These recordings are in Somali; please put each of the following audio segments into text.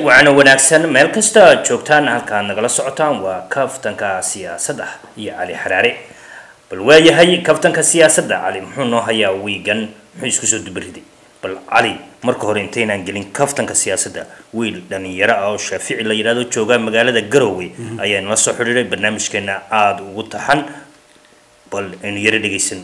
waana wanaagsan meel kasta aad joogtaan halkaad nagala socotaan waa kaftanka siyaasadda iyo cali xaraare bal waayahay kaftanka siyaasadda cali muxuu noo hayaa wiigan muxuu isku soo dubariday bal cali marka hore intaynaan gelin kaftanka siyaasadda wiil dhalinyaro ah oo shaafici la yidhahdo jooga magaalada garowe ayaa nala soo xidhiiray barnaamijkeena aada ugu taxan bal aynu yaro dhegeysan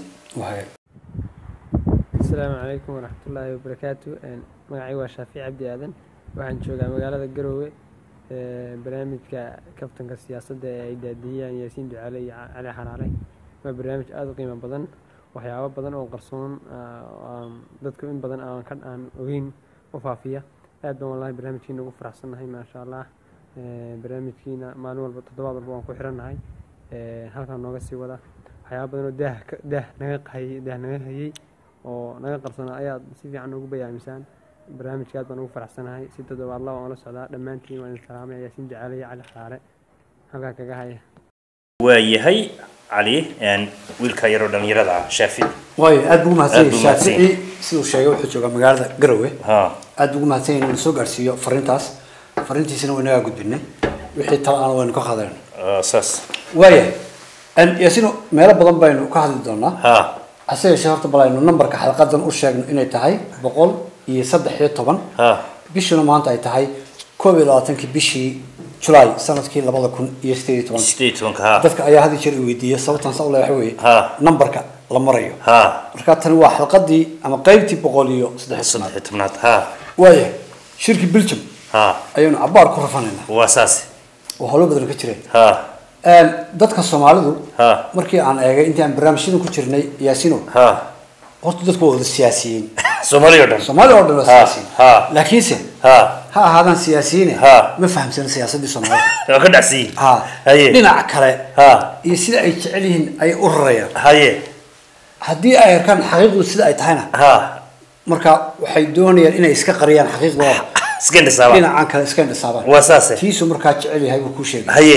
asalaamu calaykum waraxmatullaahi wabarakaatu magacay waa shaafici cabdi aadan waxaan joogaa magaalada garoowe barnaamijka kaftanka siyaasadda ee ay daadiyaan yaasiin ducaale iyo cali xaraare waa barnaamij aada u qiimo badan waxyaabo badan oo qarsoon dadku in badan aan ka aan ogeyn u faafiya aad baan wallahi barnaamijkiina ugu faraxsannahay maasha allah barnaamijkiina maalin walba toddobaad walba waan ku xirannahay halkaan nooga sii wada waxyaaba badan oo daah daah naga qayay daah naga hayay oo naga qarsanaa ayaad si fiican ugu bayaamisaan barnaamijka aad baan ugu faraxsanahay si toddobaadla waan la socdaa dhammaantiin waan idin salaamay yaasiin ducaale iyo cali xaraare halkaa kaga haya waayahay cali wiilka yaroo dhalinyarada ah shaafici waayo aad buu Aad mahadsan buu yahay mahadsan shaafici siduu sheegay wuxuu joogaa magaalada garowe ha aad buu ugu mahadsan yahay inuu soo gaarsiiyo fariintaas fariintiisana waa inagaa gudbinay wixii tala aan waynu ka qaadanayno ah, saas waaya yaasino meelo badan baynu ka hadli doonaa ha hase yeeshee horta bal aynu nambarka xalqadan u sheegno inay tahay boqol iyo saddex iyo toban ha bishuna maanta ay tahay koob iyo labaatankii bishii julaay sanadkii labada kun iyo sideed iyo toban sideed iyo tobanka ha dadka ayaa had iyo jeer i weydiiya sababtan saa u leeyahay waxa weeye Ha. nambarka la marayo ha marka tani waa xalqadii ama qaybtii boqol iyo saddex iyo saddex tobnaad iyo tobnaad ha waaya shirki belgium ha ayaynu cabaar ku rafanaynaa waa saas oo howlo badan ka jireen ha dadka soomaalidu ha markii aan eegay intii aan barnaamijyadan ku jirnay yaasino ha horta dadku waa wada siyaasiyiin soomaali oo dhan soomaali oo dhan waa Ha, siyaasiyiin ha. laakiinse ha ha ahaadaan siyaasiyiine Ha. ma fahamsana siyaasaddii soomaalida waa ka dhacsiyi ha haye dhinaca kale ha iyo sida ay jecel yihiin ay u rarayaan haye haddii ay arkaan xaqiiqdu sida ay tahayna ha marka waxay doonayaan inay iska qariyaan xaqiiqdooda iska indhisaaba dhinacan kale iska indhisaabaan waa saase tiisu markaa jecel yahay buu kuu sheegay haye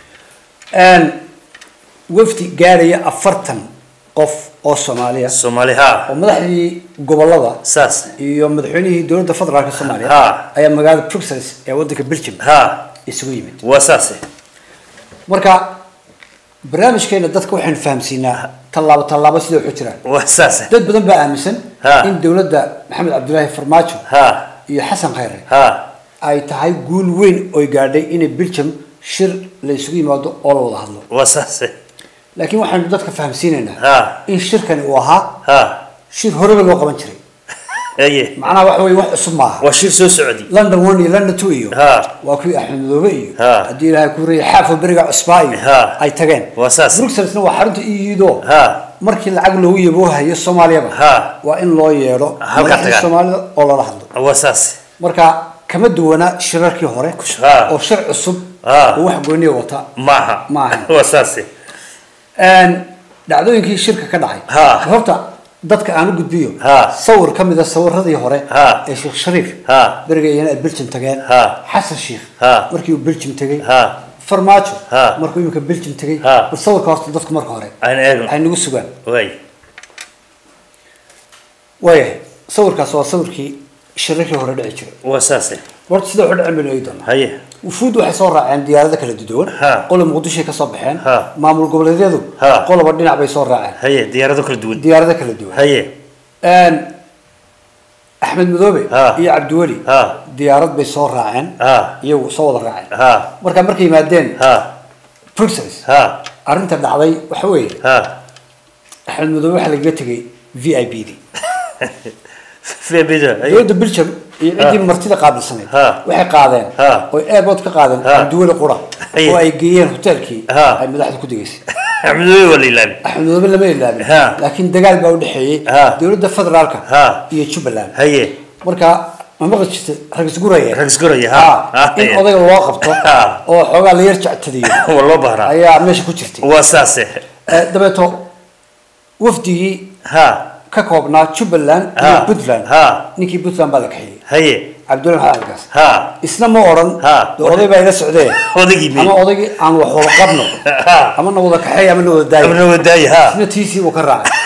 wafdi gaaraya afartan qof oo soomaaliya soomaali ha oo madaxdii gobolada saas iyo madaxweynihii dowladda federaalka soomaaliya Ha. ayaa magaalada bruxelles ee wadanka belgium ha isugu yimid waa saase marka barnaamijkeena dadka waxaynu fahamsiinaa tallaabo tallaabo sida waxu jiraan waa saase dad badan baa aaminsan Ha. in dowladda maxamed cabdulaahi farmaajo ha iyo xasan khayre ha ay tahay guul weyn oy gaadhay inay belgium shir la isugu yimaado oo la wada hadlo waa saase laakiin waxaynu dadka fahamsiinaynaa ha in shirkani uu ahaa ha shir horeba loo qaban jiray haye macnaha waxa weye wax cusub maaha waa shir soo socdi london one iyo london two iyo Ha. waa kuwii axmed madoobe iyo Ha. haddii ilaahay ku rayay xaafo beriga cusbaa iyo Ha. ay tageen Waa saas. bruxellesna waa xarunta iido ha markii lacag loogu yaboohayo soomaaliyaba Ha. waa in loo yeedho Halka madaxda tagaan. soomaalida oo lala hadlo waa saase marka kama duwana shirarkii hore Ha. oo shir cusub Ha. oo wax gooniya wata maaha Maaha. waa saase dhacdooyinkii shirka ka dhacay Ha. horta dadka aan u gudbiyo Ha. sawir ka mid a sawiradii hore Ha. ee sheekh shariif Ha. beriga iyana ay belgium tageen Ha. xasan sheikh Ha. markii uu belgium tegey ha farmaajo Ha. markuu imika belgium tegey Ha. bal sawirka horta dadku marka hore aan eegno ay nagu sugaan way waayahay sawirkaas waa sawirkii shirarkii hore dhici jiray waa saase horta sida wuxu dhacen baynu eegi doonaa haye wufuud waxay soo raaceen diyaarado kala duwan Ha. qolo muqdishoay ka soo baxeen Ha. maamul goboleedyadu Ha. qoloba dhinac bay soo raaceen haye diyaarado kala duwan diyaarado kala duwan haye axmed madoobe Ha. iyo cabdiweli Ha. diyaarad bay soo raaceen ha iyagu soo wada raaceen ha marka markay yimaadeen ha bruxelles ha arrinta dhacday waxa weeye ha axmed madoobe waxaa lagaga tegay v i b d febido haye dowladda belgium iyo ciddii martida qaabilsanayd Ha. waxay qaadeen Ha. oy airport ka qaadeen Ha. cabdiweli qura Aye. oo ay geeyeen hoteelkii Ha. ay madaxda ku degeysay axmedoobe waa la ilaabi axmed madoobe lama ilaabin Ha. laakiin dagaal baa u dhexeeyey Ha. dowladda federaalka Ha. iyo jubbaland haye marka ma maqli jirtay rag isguraya rag isguraya ha Ha. ha in haye. odayga loo qabto Ha. oo xoogaa la yar jectadiyo waa loo bahraa ayaa meesha ku jirtay waa saase Eh, dabeeto wafdigii ha ka koobnaa jubbaland iyo Ha. puntland Ha. ninkii puntland baa la kaxeeyey haye cabdullahi maxamed algaas ha isna ma odhan Ha. de oday baa ila socdee odaygii mi ama odaygii aan wax wada qabno Ha. ama na wada kaxeey ama na wada daayo amna wadaaye ha isna tiisii buu ka raacay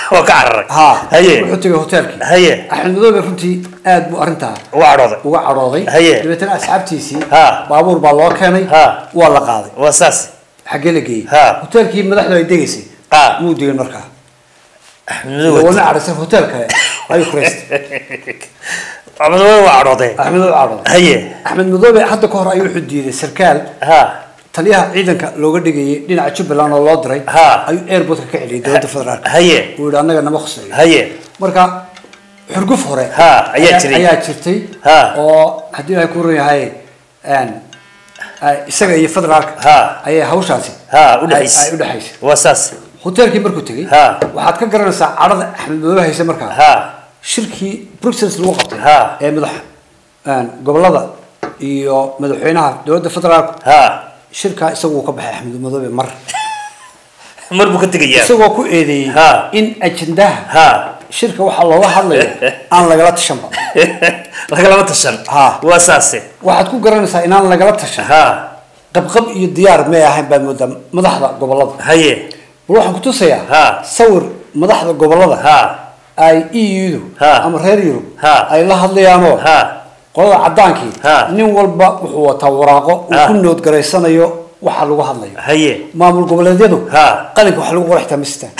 waa ka cararay ha haye wuxuu tegay hoteelkii haye axmed madoobe runtii aad buu arrintaa waa cadhooday uga cadhooday Haye. dabeetana asxaabtiisii Ha. baabuur baa loo keenay Ha. waa la qaaday waa saas xaggee la geeyey Ha. hoteelkii madaxdu ay degaysay Ha. muu degin markaa axmed wana cadhaysan hotel kale ayuu kureystay axmed waa cadhooday axmed madoobe cadhooday haye axmed madoobe hadda ka hor ayuu wuxuu diiday sarkaal ha taliyaha ciidanka looga dhigayay dhinaca jubbaland oo loo diray Ha. ayuu airportka ka celiyay dowladda federaalka haye uu yihi annaga nama khuseeyo haye marka xurguf hore Ha, ayaa jiray. ayaa jirtay Ha. oo haddii ay ku run yahay een, ay- isaga iyo federaalka Ha. ayay hawshaasi ha ay- ay udhexaysay udhexaysay waa saas hoteelkii markuu tegey Ha. waxaad ka garanaysaa cadhada axmed madoobe haysa markaa ha shirkii bruxelles lagu qabtay Ha. ee madax een, gobolada iyo madaxweynaha dowladda federaalka ha shirkaa isagu uu ka baxay axmed madoobe mar mar buu ka tegayaa isagoo ku eedeeyey Ha. in ajendaha ha shirka waxaa looga hadlayo aan lagala tashanba lagalama tashan Ha. waa saase waxaad ku garanaysaa inaan lagala tashan ha qabqab iyo diyaar may ahayn baad moodaa madaxda gobolada haye bal waxaan ku tusayaa Ha. sawir madaxda gobolada ha ay eu-du Ha. ama reer yurub Ha. ay la hadlayaanoo ha qolada cadaankii Ha. nin walba wuxuu wataa waraaqo uu Ha. ku noodgaraysanayo waxa lagu hadlayo haye maamul goboleedyadu Ha. qalinka waxa lagu qoraxtaa mistaan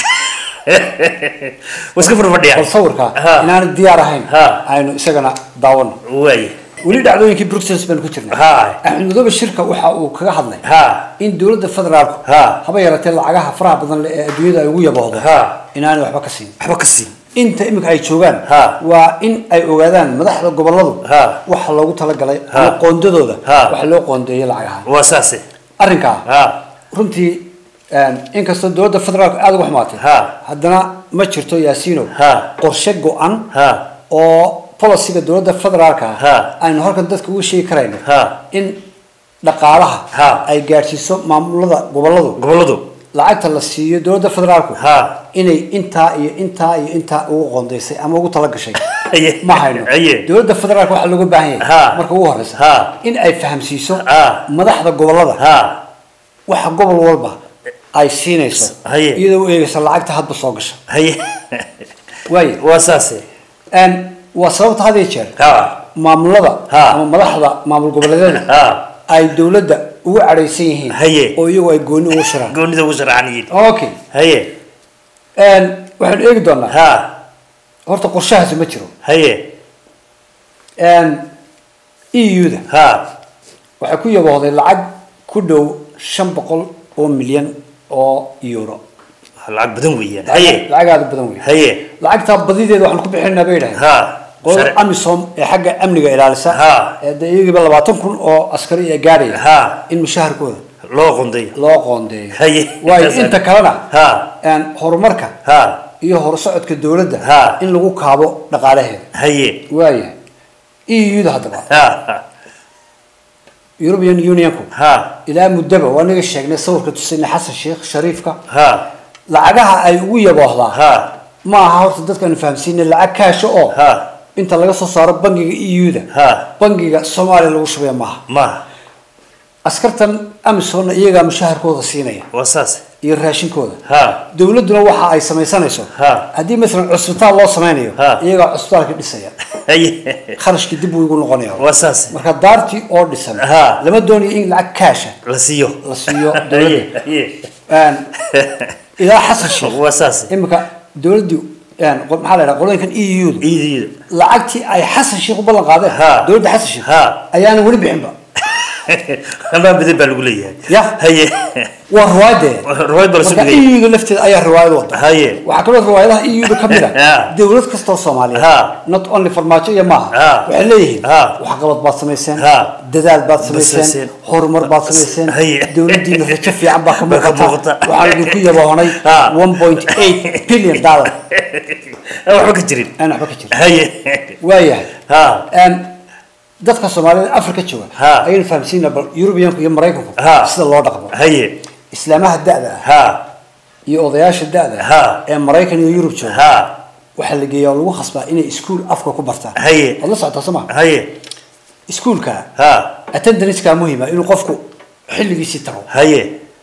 waa iska furfadhiya bal sawirka Ha. inaanay diyaar ahayn Ha. aynu isagana daawano waaye weli dhacdooyinkii bruxelles baan ku jirnay Ha. axmed madoobe shirka waxa uu kaga hadlay ha in dowladda federaalku Ha. haba yaratee lacagaha faraha badan leh ee adduunyada ay ugu yaboodo Ha. inaanay waxba ka siin waxba ka siin inta iminka ay joogaan Ha. waa in ay ogaadaan madaxda goboladu Ha. waxa loogu talagalay Ha. ama qoondadooda Ha. waxa loo qoondeeyay lacagaha waa saase arrinkaa ha runtii inkastoo dowladda federaalku aada uga xumaatay Ha. haddana ma jirto yaasiino Ha. qorshe go-an ha oo policiga dowladda federaalka Ha. aynu halkan dadka uga sheegi karayno Ha. in dhaqaalaha Ha. ay gaadhsiiso maamulada goboladu goboladu lacagta la siiyo dowladda federaalku Ha. inay intaa iyo intaa iyo intaa ugu qoondaysay ama ugu talagashay Haye. ma hayno Haye. dowladda federaalka waxaa looga baahan yahay Ha. marka ugu horeysa Ha. in ay fahamsiiso Ha. madaxda gobolada ha waxa gobol walba ay siinayso Haye. iyadoo u eegaysa lacagta hadba soo gasha haye waayo waa saase Een, waa sababta had iyo jeer ha maamulada Ha. ama madaxda maamul goboleedyada ha ay dowladda ugu cadhaysan yihiin Haye. oo iyagu ay gooni ugu shiraan goonida ugu sharaxan yihiin okay haye Een, waxaanu eegi doonaa ha horta qorshahaasi ma jiro haye eu-da ha waxay ku yaboohday lacag ku dhow shan boqol oo milyan oo euro lacag badan weeyaan haye lacag aada u badan wey haye lacagtaa badideeda waxaan ku bixinaa bay yidhahdeen ha qolada Shar- amisom ee xagga amniga ilaalisa Ha. ee dee iyagiiba labaatan kun oo askari ee gaadhaya Ha. in mushaharkooda loo qonday loo qoondeeyo Haye. waayo Intaas- inta kalena Ha. een, horumarka ha iyo horsocodka dowladda Ha. in lagu kaabo dhaqaalaheeda haye waaya eu-da haddaba ha european unionku ha ilaa muddaba waa naga sheegnay sawirka tusina xasan sheekh shariifka ha lacagaha ay ugu yaboohdaa ha ma aha horta dadkaanu fahamsiinay lacag kaasho oo ha inta laga soo saaro bangiga eu-da Ha. bangiga soomaaliya lagu shubaya maaha ma askartan amisonna iyagaa mushaharkooda siinaya waa saase iyo raashinkooda ha dowladduna waxa ay samaysanayso Ha. haddii masalan cusbitaal loo samaynayo Ha. iyagaa cusbitaalka dhisaya haye kharashkii dib buu igu noqonaya waa saase marka daartii oo dhisan Ha. lama doonayo in lacag kaasha la siiyo la siiyo haye dowladda haye Een, ilaa xasan sheekh waa saase imika dowladdii een, qol- maxaa la yidhaha qolooyinkan eu da iidiida lacagtii ay xasan sheekh u ballan qaadeen Ha. dowladda xasan sheekh Ha. ayaana weli bixinba amaa badan baa lagu leeyahay Ya. haye waa riwaayadee riwaayad baa la marka sugaya eu da lafteeda ayaa riwaayad wada haye waxaa kaloo riwaayadaha eu da ka mid Ha. a dowlad kastoo soomaaliyeed Ha. not only farmaajo iyo maaha Ha. waxay leeyihiin Ha. waxqabad baad samayseen Ha. dadaal baad samayseen. samayseen horumar baad samayseen Haye. dowladdiina rajo fiican baa ka Baa ka muuqata muuqata. waxaan idinku yaboonay Ha. one point eight billion dollar aan waxba ka jirin aan waxba ka jirin haye waayahay ha Een, dadka soomaalida afrika jooga Ha. ayaynu fahamsiina bal yurubiyanku iyo maraykanku Ha. sida loo dhaqmo haye islaamaha da-da ah ha iyo odayaasha da-da Ha. ah ee maraykan iyo yurub jooga ha waxaa la geeyaa oo lagu khasbaa inay iskuul afka ku bartaan Haye. waad la socotaa soo ma haye iskuulka ha attendancekaa muhima inuu qofku xilligiisii tago haye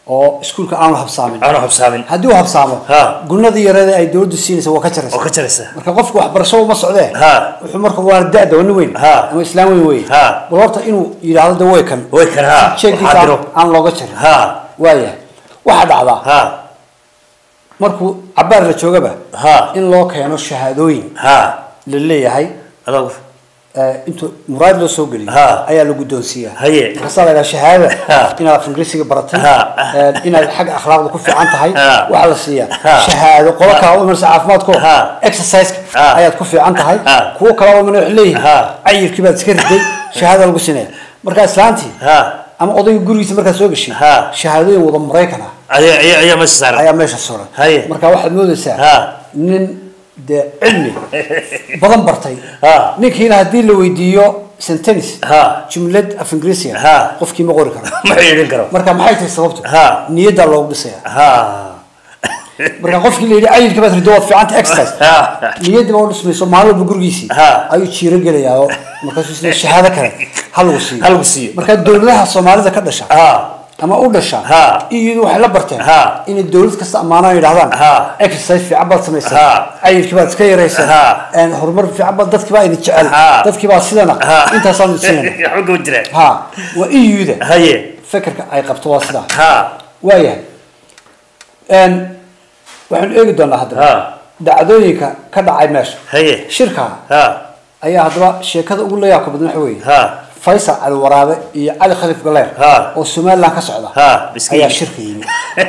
oo iskuulka aanu habsaamin aanu habsaamin haddii uu habsaamo Ha. gunadii yareeda ay dowladdu siinaysa waa ka oo jaraysa ka jaraysa marka qofku waxbarasho uma socdee Ha. wuxuu marka waa da-da waa nin weyn Ha. ama islaam weyn wey Ha. bal horta inuu yidhaahdo de way kan way kan ha jeegiisa xaadiro aan looga jarin ha waayahay waxaa dhacdaa ha markuu cabaar la joogaba ha in loo keeno shahaadooyin ha la leeyahay adag eh, intuu muraad loo soo geliyo Ha. ayaa la guddoonsiiyaa Haye. markaasaa la yidhaha shahaada Ha. inaad af ingiriisiga baratay Ha. eh, inaad xagga akhlaaqda ku fiican tahay Ha. waxaa la siiyaa Ha. shahaado qolo kala u imanaysa caafimaadko Ha. exerciseka Ha. ayaad ku fiican tahay Ha. kuwo kala u imanay waxay leeyihin Ha. cayirkii baad iska riday shahaada lagu sinaya markaa islaantii ha ama odayga gurigiisa markaad soo gashay Ha. shahaadooyin wada maraykan ah ayaa ayaa ayaa meesha saaran ayaa meesha suran Haye. marka waxaad moodaysaa Ha. nin dee cilmi badan bartay Ha. ninkiina haddii la weydiiyo sentence Ha. jumlad af ingiriisiga Ha. qofkii ma qori karo ma xidhiidhin karo marka maxay tahay sababtu Ha. niyaddaa loogu dhisaya ha marka qofkii la yidhi cayilka baad rido waad fiicanta exercise ha niyaddii baa u dhismayso maalin walba gurigiisii Ha. ayuu jiiro gelayaa oo markaasuu isle shahaado kale ha lagu siiyo Ha lagu siiyo. marka dowladaha soomaalida ka dhasha ha ama u dhasha Ha. iyadu waxay la barteen Ha. inay dowlad kasta ammaanaan yidhahdaan Ha. exercise fiican baad samaysay Ha. cayilkii baad iska yaraysay Ha. een, horumar fiican baad dadkii baa idin jecel Ha. dadkii baa sidana Ha. intaasaan idin siinayna xogga u jira ha waa iyuda haye fekerka ay qabto waa sidaa ha waayahay Een, waxaanu eegi doonaa haddaba ha dhacdooyinka ka dhacay meesha haye shirka ha ayaa haddaba sheekada ugu layaabka badan waxa weeye ha faysal cali waraabe iyo cali khaliif galeer Ha. oo somaliland ka socda Ha, iska ayaa yimid. shirka yimi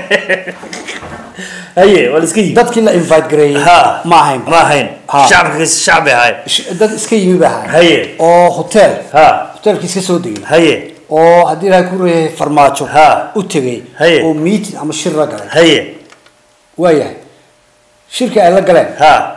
haye waa la iska yimi dadkii la invite gareeyey ha ma ahayn ma ahayn Ha. shacabka shacbi ahay Sh- dad iska yimi ba ahayn Haye. oo hotel ha hotelkii iska soo degay haye oo haddii ilahay ku reeyay farmaajo Ha. u tegay Haye. oo meeting ama shir la galay haye waayahay shirkii ay la galeen ha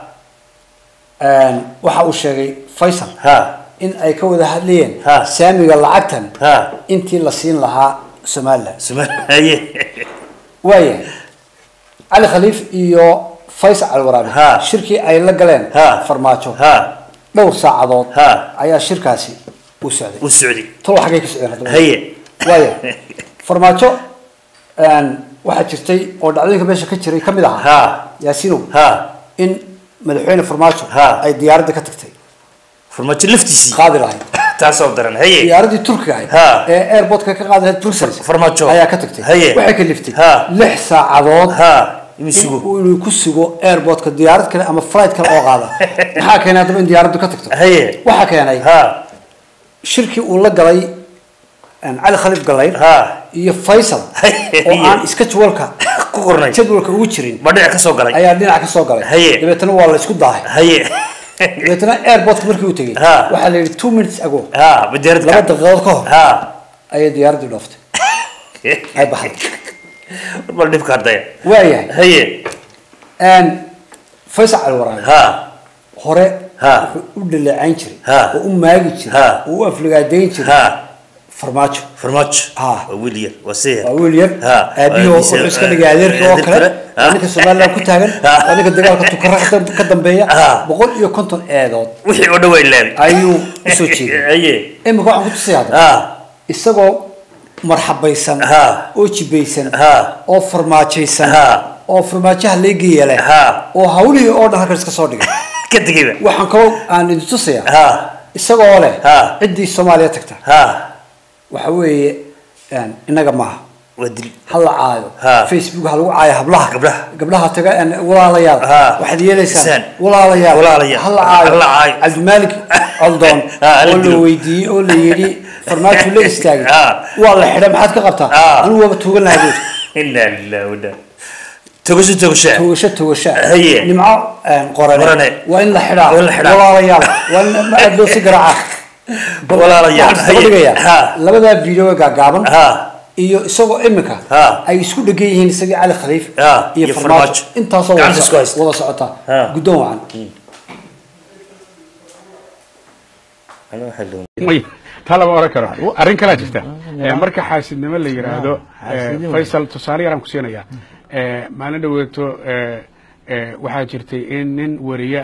een, waxa uu sheegay faysal ha in ay ka wada hadlayeen Ha. saamiga lacagtan ha intii la siin lahaa somaliland suma haye waayahay cali khaliif iyo faysal cali waraabe Ha. shirkii ay la galeen Ha. farmaajo ha dhowr saacadood Ha. ayaa shirkaasi u socday u socdi talo xaggay ka socdeen haddaba haye waaya farmaajo een, waxaa jirtay oo dhacdooyinka meesha ka jiray ka mid ahaa ha yaasinow ha in madaxweyne farmaajo Ha. ay diyaaradda ka tagtay farmaajo laftiisii qaadi lahayd taasoo daran haye diyaaraddii turkiga ahayd Ha. ee airportka ka qaadi lahayd brussels Farmaajo. ayaa ka tagtay Haye. waxay ka liftay Ha. lix saacadood ha inuu sugo in- inuu ku sugo airportka diyaarad kale ama flight kale oo qaada maxaa keenay haddaba in diyaaraddu ka tagto haye waxaa keenay ha shirkii uu la galay een, cali khaliif galayr ha iyo faysal Haye. oo aan iska jadwalka ku qornay jadwalka ugu jirin ba dhinac ka soo galay ayaa dhinac ka soo galay Haye. dabeetana waa la isku daahay haye dabeetana airportka markii uu tegey Ha. waxaa la yidhi two minutes ago ha badeerad laba daqiiqadood ka hor ha ayay diyaaraddii dhooftay ay baxday bal dhibka hardaya waayahay haye een, faysal cali waraabe ha hore Ha. wuxuu u dhaleecayn jiray Ha. oo u maagi jiray Ha. oo u afligaadeyn jiray ha farmaajo farmaajo Ha. waa wiil yar waa seer waa wiil yar Ha. aabihii Waa wuxuu wiil- iska dhigay adeerkii oo adeer kale kale. Ha. waa ninka somaliland ku taagan Ha. waa ninka dagaalka tukara ka dam- ka dambeeya Ha. boqol iyo konton eedood wixii oo dhawaa ilaabi ayuu usoo jeeday haye imika waxaan ku tusaya hadda ha isagoo marxabaysan Ha. oo jibaysan Ha. oo farmaajaysan Ha. oo farmaajaha leegeeya leh Ha. oo hawlihii oo dhan halkan iska soo dhigay ka tegayba waxaan kaloo aan idin tusaya ha isagoo leh Ha. ciddii soomaaliya tagta ha waxa weeye een, innaga maaha waa dil ha la caayo Ha. facebook ha lagu caayo hablaha Gabdhaha. gabdhaha taga een, walaalayaal Ha. waxaad yeelaysaan Isaan. walaalayaal Walaalayaal. ha la caayo Ha la caayo. cabdimaalik coldoon Ha, ha la oo la dilo. weydiiyey oo la yidhi farmaajo la istaagay Ha. waa la xidhay maxaad ka qabtaa Ha. anigu waaba tuugan lahaa buuri inaa lillahi wa inaa togasho togasha tuugasho tuugasho Haye. nimco een, qorane Qorane. waa in la xidhaa Waa in la xidhaa. walaalayaal waa in ma aad loo si garaaca Walaalayaal. waxaan Haye. isdaba dhigayaa Ha. labadaa video ee gaagaaban ha iyo isagoo imika Ha. ay isku dhegan yihiin isagii cali khaliif Ha, iyo iyo farmaajo Farmaajo. intaasoo wada Gacanta isku so- haysta. wada socota Ha. guddoon wacan may taa lama oran karo arrin kalaa jirta Eh, marka xaasidnimo la yidhaahdo eh, faysal tusaale yaraan ku siinaya Eh, maalin dhaweeto eh, eh, waxaa jirtay in nin wariye ah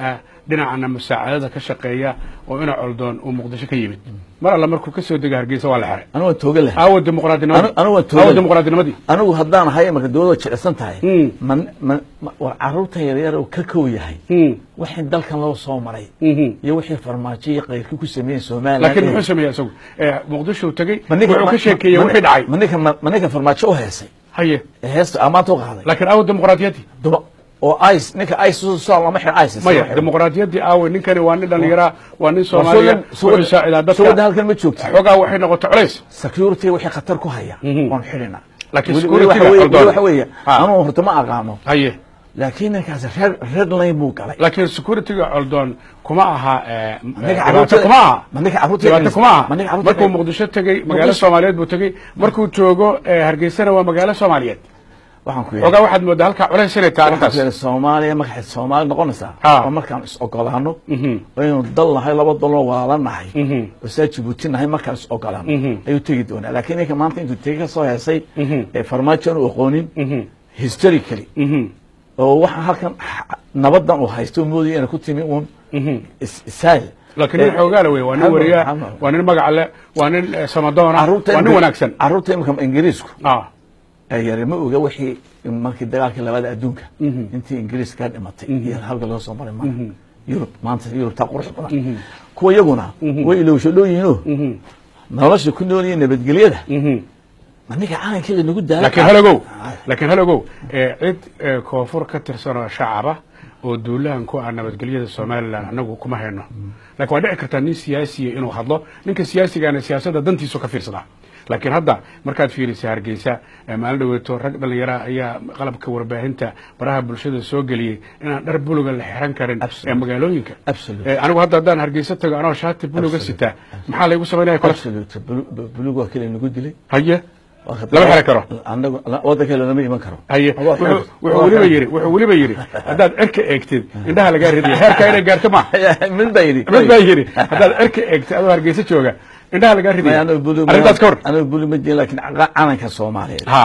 dhinacana musaacadada ka shaqeeya oo ina coldoon uu muqdisho ka yimid mar alla markuu kasoo dega hargeysa waa la xiray anigu waan tooga lahay aawo dimuqraadinimadii Anu- anigu waan aawo toogan. dimuqraadinimadii anigu haddaan ahay marka dowladda jilicsan tahay Mm. man man ma- war carruurtan yaryar uu ka kow yahay Mm. wixii dalkan loo soo maray Mhm. iyo wixii farmaajo iyo qayrkii ku sameeyeen somaliland laakiin iyo- muxuu sameeyey isagu Eh, muqdisho uu tegey ma ninka- wuxuu ka ma- sheekeeyey ma- wixii dhacay ma ninka ma ninka farmaajo u heesay haye ee heesta amaanta u qaaday laakiin aawo dimuqraadiyaddii duba oo ice ninka ice soo lama xir ice maya dimuqraadiyaddii aawe ninkani waa nin dhallinyaraa waa nin soomaaliya wuxuu saacidaa suwada dadka halkan ma joogta xoogaa waxay noqotay culays security wixii khatar ku haya Mhm. waan xidhina Laakiin Weli- security weli waxa baa weeye- qaldan. weli waxa weeye Ha. anuu horta ma aqaano haye laakiin ninkaas red red line buu galay laakiin securityga coldoon kuma aha eh, ninka dhibaato carruurta- kuma aha ma ninka carruurta- dhibaato kuma aha ma ninka carruurta- markuu muqdisho tegey magaalo Muqdisho- soomaaliyeed buu tegey markuu joogo eh, hargeysana waa magaalo soomaaliyeed waxaan ku xoogaa waxaad moodaa halkaa culays inay tahay waxaan ku arrintaas yidhi soomaaliya markaad soomaali noqonaysaa Ha. oo markaan is ogolaano Mhm. aynu dal nahay laba daloo walaala nahay Mhm. oo saa jibuuti nahay markaan is ogolaano Mhm. ayuu tegi doonaa laakiin ninka maanta intuu tegi ka soo heesay Mhm. ee farmaajo aanu aqoonin Mhm. historically Mhm. oo waxa halkan nabadan uu haysto moodaya inay ku timi uun Mhm. is- isaal laakiin nin xoogaala wey waa nin Maxamed- wariyaa Maxamed. waa nin magac leh waa nin eh, samadoona carruurta waa nin imika- wanaagsan carruurta imika ingiriisku ah ee yari ma oga wixii markii dagaalkii labaada adduunka Mhm. intii ingiriis ka dhimatay Mhm. iyo halka loo soo maray mara Mhm. yurub maanta yurub taa qurux badan Mhm. kuwa iyaguna Mhm. way ilowsho dhow yihiinoo Mhm. nolosha ku nool iyo nabadgelyada Mhm. ma ninka calankeeda nagu daala laakiin halogow laakiin halogow eh, cid eh, koonfur ka tirsan oo shacaba oo duulahan ku ah nabadgelyada somalilan anagu kuma hayno laakiin waa dhici kartaa nin siyaasiya inuu hadlo ninka siyaasigana siyaasadda dantiisu ka fiirsadaa laakiin hadda markaad fiirisa hargeysa eh, maalin dhaweeto rag dhallinyara ayaa qalabka warbaahinta baraha bulshada soo geliyey inaan dhar buluga la xiran karin Absolutely. ee magaalooyinka Absolutely. Eh, anigu hadda haddaan hargeysa tago anoo shaati buluga Absolutely. sitaa maxaa laygu samaynaya kole absolute bulug waa kale nagu dilay haye Waa ka- Lama xiri karo. anagu wadanka lama iman karo haye Waa wuxuu xoog. wuxuu Waa weliba xoog. yidhi wuxuu weliba yidhi haddaad cirka eegtid indhaha lagaa ridaya heerkaa inay gaarto ma mid baa yidhi mid baa yidhi haddaad cirka eegtid adoo hargeysa jooga indhaha lagaa Maya, ridaya anagu bulug arrintaas ka hor anagu bulug ma jirin laakiin ca- calanka soomaaliyeed ha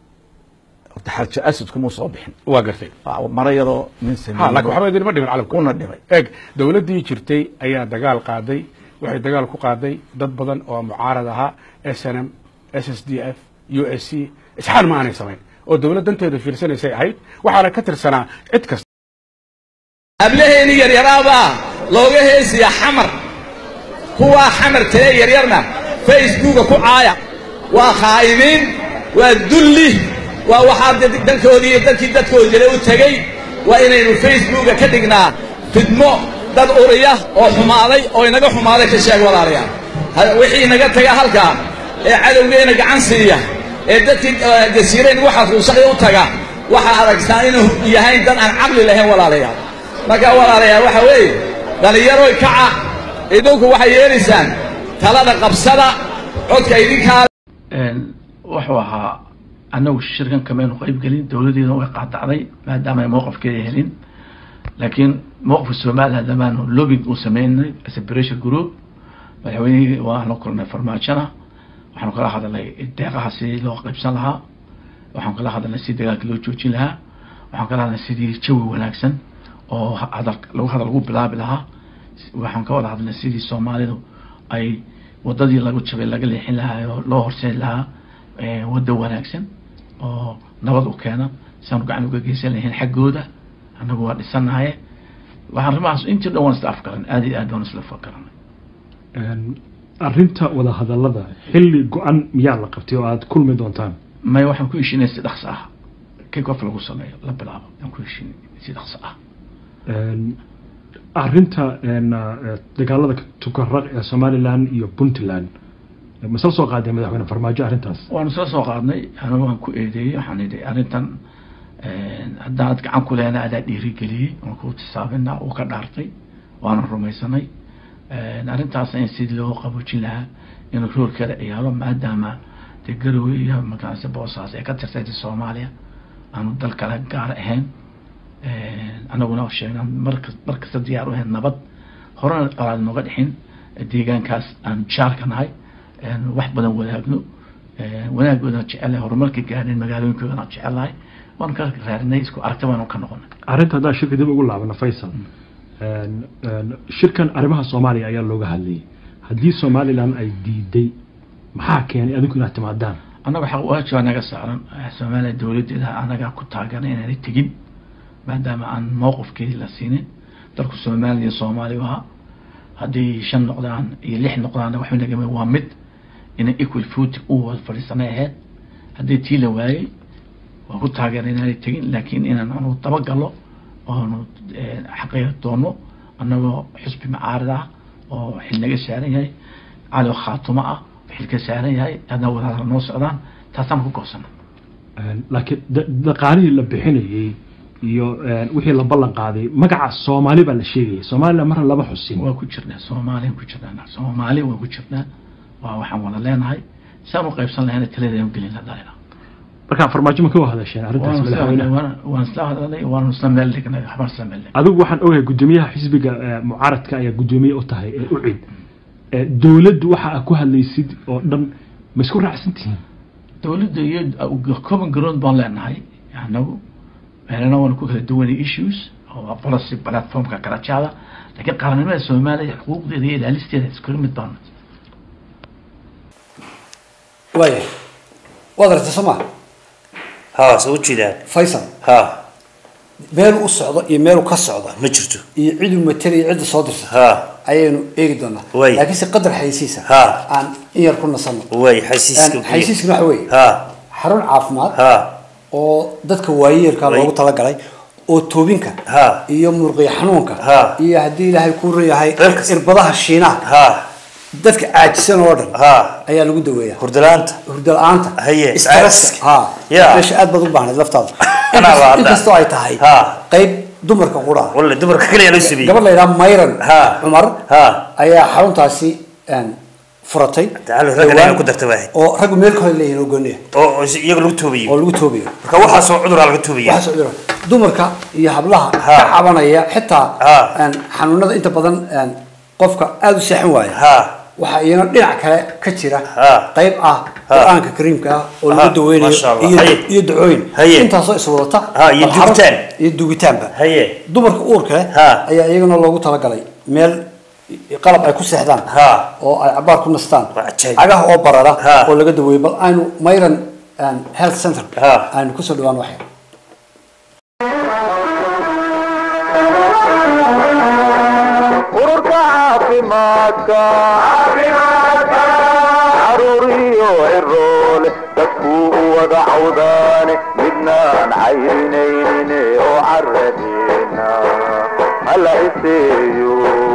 horta xarjo asadku muu soo bixin waa gartay Waa mara yaroo nin ha sameeyey laakiin waxba idinma dhimin calamka una dhimay eeg dowladdii jirtay ayaa dagaal qaaday waxay dagaal ku qaaday dad badan oo mucaarad ahaa s n m s s d f u s c isxaan ma aanay samayn oo dowlad danteeda fiirsanaysay ahayd waxaana ka tirsanaa cid kasta hablaheeni yaryaraabaa looga heesiya xamar kuwaa xamar tee yaryarna facebooka ku caaya waa khaa'ibiin waa dulli waa waxaa dad- dalkoodii iyo dalkii dadkoodi jira u tegey waa inaynu facebooka ka dhignaa fidmo dad uriya oo xumaaday oo inaga xumaaday ka sheeg walaalayaal Ha- wixii inaga taga halkaa ee cadowgeena gacan siiya ee dadkii eh, jasiirayn ugu xasuusaqi u taga waxaa aragtaa inuu yahay dad aan caqli lahayn walaalayaal marka walaalayaal waxa weeye dhallinyaroy kaca idinku waxay yeelaysaan talada qabsada codka idinkaa wuxuu ahaa annagu shirkan kamaynu qayb gelin dowladeeda way qaadacday maadaama ay mowqafkeeda helin laakiin mowqafka somaliland damaanu lobbying uu sameynay as a pressure group madaxweynihii waanu kulnay farmaajona waxaanu kala hadalnay deeqaha sidii loo qaybsan lahaa waxaan kala hadalnay sidii dagaalka loo joojin lahaa waxaan kala hadalnay sidii jawi wanaagsan oo hadal lagu hadal lagu bilaabi lahaa waxaan ka wada hadalnay sidii soomaalidu ay wadadii lagu jabay laga leexin lahaa oo loo horseedi lahaa eh, waddo wanaagsan oo nabad u keena siaanu gacan uga geysan lahayn xaggooda annagu waa dhisanahaye waxaan arrimahaas intii dhan waan isla afgaran aad iyo aad waan isla afgaranay arrinta wada hadallada xilli go-an miyaa la qabtay oo aada kulmi doontaan may waxaan ku heshinay si dhaqso ah kick off lagu sameeyo la bilaabo aan ku heshinay si dhaqso ah arrinta eh, dagaalada tukaraq ee somalilan iyo puntland masla soo qaadeen madaxweyne farmaajo arrintaas waanu soo soo qaadnay anigu waan ku eedeeyey waxaan idhi arrintan haddaanad gacan ku lehna adaa dhiirigeliyey waan ku tisaabina uu ka dhaartay waana rumaysanay arrintaas in sidii loo qaboojin lahaa inuu roolkeeda ciyaaro maadaama dee garowe iyo magaranaysa boosaas ee ka tirsayta soomaaliya aanu dal kale gaar ahayn anaguna sheegna marka markasta diyaar u ahayn nabad horena qalaad nooga dhixin deegaankaas aan jaarka nahay wax badan wadaagno wanaagoodan jecelahay horumarka gaadhin magaalooyinkoodana jecelahay waan ka raadinay isku aragti baanu ka noqonay arrinta haddaan shirka dib ugu laabano faysal Een, een, shirkan arrimaha soomaaliya ayaa looga hadlayay haddii somalilan ay diiday maxaa keenay adinku inaad timaadaan annaga xaq waajibaa naga saaran soomaaliya dowladdeeda anaga ku taageeray inaanay tegin maadaama aan mowqifkeedii la siinin dalku soomaaliya soomaali ahaa haddii shan noqdaan iyo lix noqdaan waxba nagama waa mid inay equal foot u wada fadhiisanay ahayd haddii tii la waayey waa ku taageeray inaanay tegin laakiin inaan anu dabagalo oonu xaqiiqa doono annagoo xusbi macaarida ah oo xil naga saaran yahay cali oo khaatumo ah xil ka saaran yahay hadna wadaadala noo socdaan taasaan ku goosana Een, laakiin da- dhaqaalihii la bixinayey iyo een, wixii la ballan qaaday magaca soomaali baa la sheegayay somalilan marna lama xusin waa ku jirnaa soomaaliya ku jirnaa soomaali waa ku jirnaa waa waxaan wada leenahay saan u qaybsan lahayna taladeenu gelin la dalina markaa farmaajo ma ka wada hadasheen arrintaas madaxweynaha waan isla hadlanay waan isla meel dhignay waxbaan isla meel dhignay adigu waxaan ogahay guddoomiyaha xisbiga eh, mucaaradka ayaa guddoomiye u tahay ee u cid Eh, dowladdu waxa aad ku hadlaysid oo dhan ma isku raacsan tihiin dowladda iyo common ground baan leenahay anagu meelana waan ku kala duwanay issues oo policy platformka karajaada laakiin qaranimada soomaaliya xuquuqdeeda iyo ilaalisteeda isku mid baan waaya waad aragtay soo maa ها soo jeedaan faysal ها meeluu u socdo iyo meeluu ka socdo ma jirto iyo ciduu matelayo cidda soo dirta ها ayaynu eegi doonaa Way. laakiinse qadar xaysiisa Ha. aan in yar ku nasano way xaysiiska xaysiiskana waxa weeye ها xarun caafimaad ها oo dadka waayeelka Way. loogu talagalay oo toobinka Ha. iyo muruqyo xanuunka Ha. iyo haddii ilaahay kuu reeyahay Meel kasta. irbadaha shiinaha ها dadka caajisan oo dhan ها ayaa lagu daweeyaa hurdalaanta hurdo la-aanta Haye, stresska caajiska. ha Yeah. meesha aad baad u baahnayd laftaada Anaa baa hadda. inkastoo ay tahay Ha. qayb dumarka qura ah walla dumarka kaliya loo sameeyey gabadh la yidhaha mayran Ha. cumar Ha. ayaa xaruntaasi een, furatay Tacaalo, ragga Dhowaan. inay ku darta waahayd. oo raggu meel kale leeyihin oo gooniya oo oo si- iyaga lagu toobayo oo lagu toobayo marka waxaasoo cuduraa laga toobaya waxaas oo jira dumarka iyo hablaha Ha. ka cabanaya xitaa Ha. een, xanuunada inta badan een, qofka aada u seexan waaya ها waxaa iyana dhinac kale ka jira Ha. qayb ah qur-aanka kariimka ah oo lagu Ha, daweynayo masha Allah. iyo Haye. iyo ducooyin Haye. intaasoo iswadata Ha, iyo bal xarun- dugitaan. iyo dugitaanba haye dumarka uurka leh Ha. ayaa iyagana loogu talagalay meel qalab ay ku seexdaan Ha. oo ay cabaar ku nastaan Waa cajaa'ib. cagaha oo barara Ha. oo laga daweeyo bal aynu mayran een, health center Ha. aynu kusoo dhawaan waxay ururka caafimaadka caruuriyo ciroole dadkuu u wada cawdaane midnaan cayrinaynin oo caradeena hala iseeyo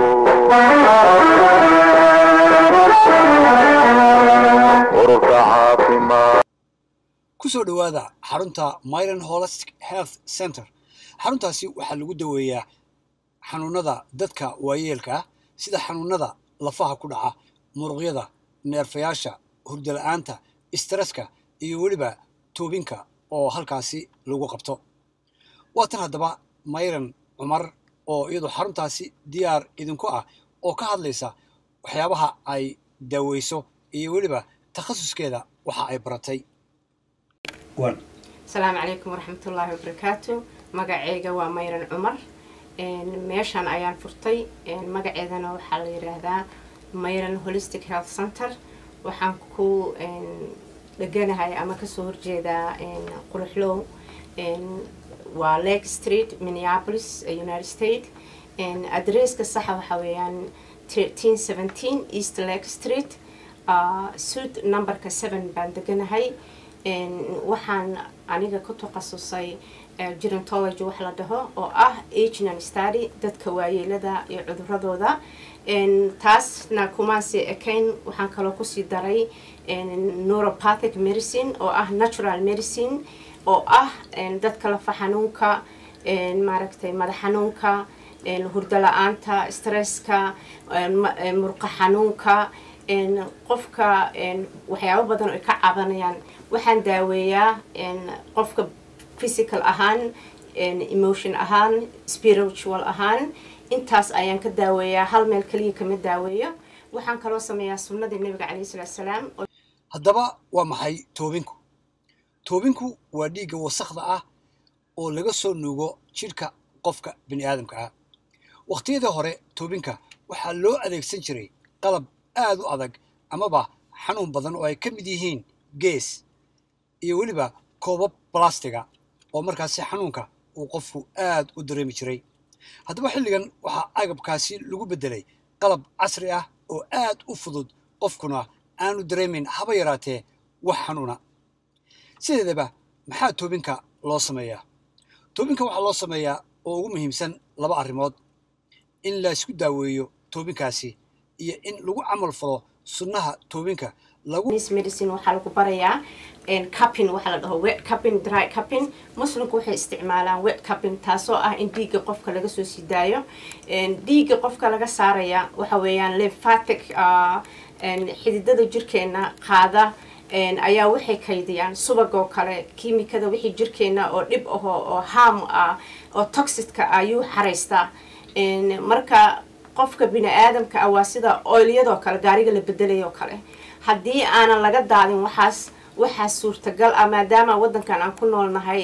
ururka caafimaad kusoo dhawaada xarunta myron holistic health center xaruntaasi waxaa lagu daweeyaa xanuunada dadka waayeelka ah sida xanuunada lafaha ku dhaca muruqyada neerfayaasha hurdo la-aanta istresska iyo weliba toobinka oo halkaasi lagu qabto waatan haddaba mayran cumar oo iyadu xaruntaasi diyaar idinku ah oo ka hadlaysa waxyaabaha ay daaweyso iyo weliba takhasuskeeda waxa ay baratay asalaamu calaykum waraxmatullaahi wabarakaatu magaceyga waa mayran cumar Een, meeshan ayaan furtay een, magaceedana waxaa la yidhaahdaa mayran holistic health center waxaan ku een, dheganahay ama kasoo horjeedaa een, quruxlow een, waa lake street minneapolis eh, united states Een, adresska saxa waxaa weeyaan 1317 east lake street uh, suud numberka 7 baan deganahay Een, waxaan aniga ku takhasusay eh, gerontology wax la dhaho oo ah aging and study dadka waayeelada iyo cuduradooda Een, taasna kumaasi ekayn waxaan kaloo kusii daray een, neuropathic medicine oo ah natural medicine oo ah een, dadka lafa xanuunka een, maaragtay madax xanuunka een, hurdo la-aanta stresska een, ma- een, murqa xanuunka een, qofka een, waxyaabo badan oo ay ka cabanayaan waxaan daaweeyaa een, qofka physical ahaan een, emotion ahaan spiritual ahaan intaas ayaan ka daaweeyaa hal meel kaliya kama daaweeyo waxaan kaloo sameeyaa sunnadii nabiga calayhi salaatu salaam oo haddaba waa maxay toobinku toobinku waa dhiigga wasakda ah oo laga soo nuugo jidhka qofka bini aadamka ah wakhtiyadii hore toobinka waxaa loo adeegsan jiray qalab aad u adag amaba xanuun badan oo ay ka mid yihiin gees iyo weliba koobab balastiga oo markaasi xanuunka uu qofku aad u dareemi jiray haddaba xilligan waxaa agabkaasi lagu beddelay qalab casri ah oo aad u fudud qofkuna aanu dareemin haba yaraatee wax xanuuna sideedaba maxaa toobinka loo sameeyaa toobinka waxaa loo sameeyaa oo ugu muhiimsan laba arrimood in la isku daaweeyo toobinkaasi iyo in lagu camal falo sunnaha toobinka lagu medicine waxaa lagu barayaa cupping waxaa la dhaho wet cupping dry cupping muslimku waxay isticmaalaan wet cupping taasoo ah in dhiigga qofka laga soo sii daayo dhiigga qofka laga saaraya waxa weeyaan lymphatic xididada jirkeena qaada ayaa waxay kaydiyaan subag oo kale kiimikada wixii jirkeena oo dhib aho oo harm ah oo toxidka ayuu xaraystaa marka qofka bini aadamka ah waa sida oilyadoo kale gaariga la bedelayoo kale haddii aanan laga daadin waxaas waxaa suurtagal ah maadaama wadankan aan ku noolnahay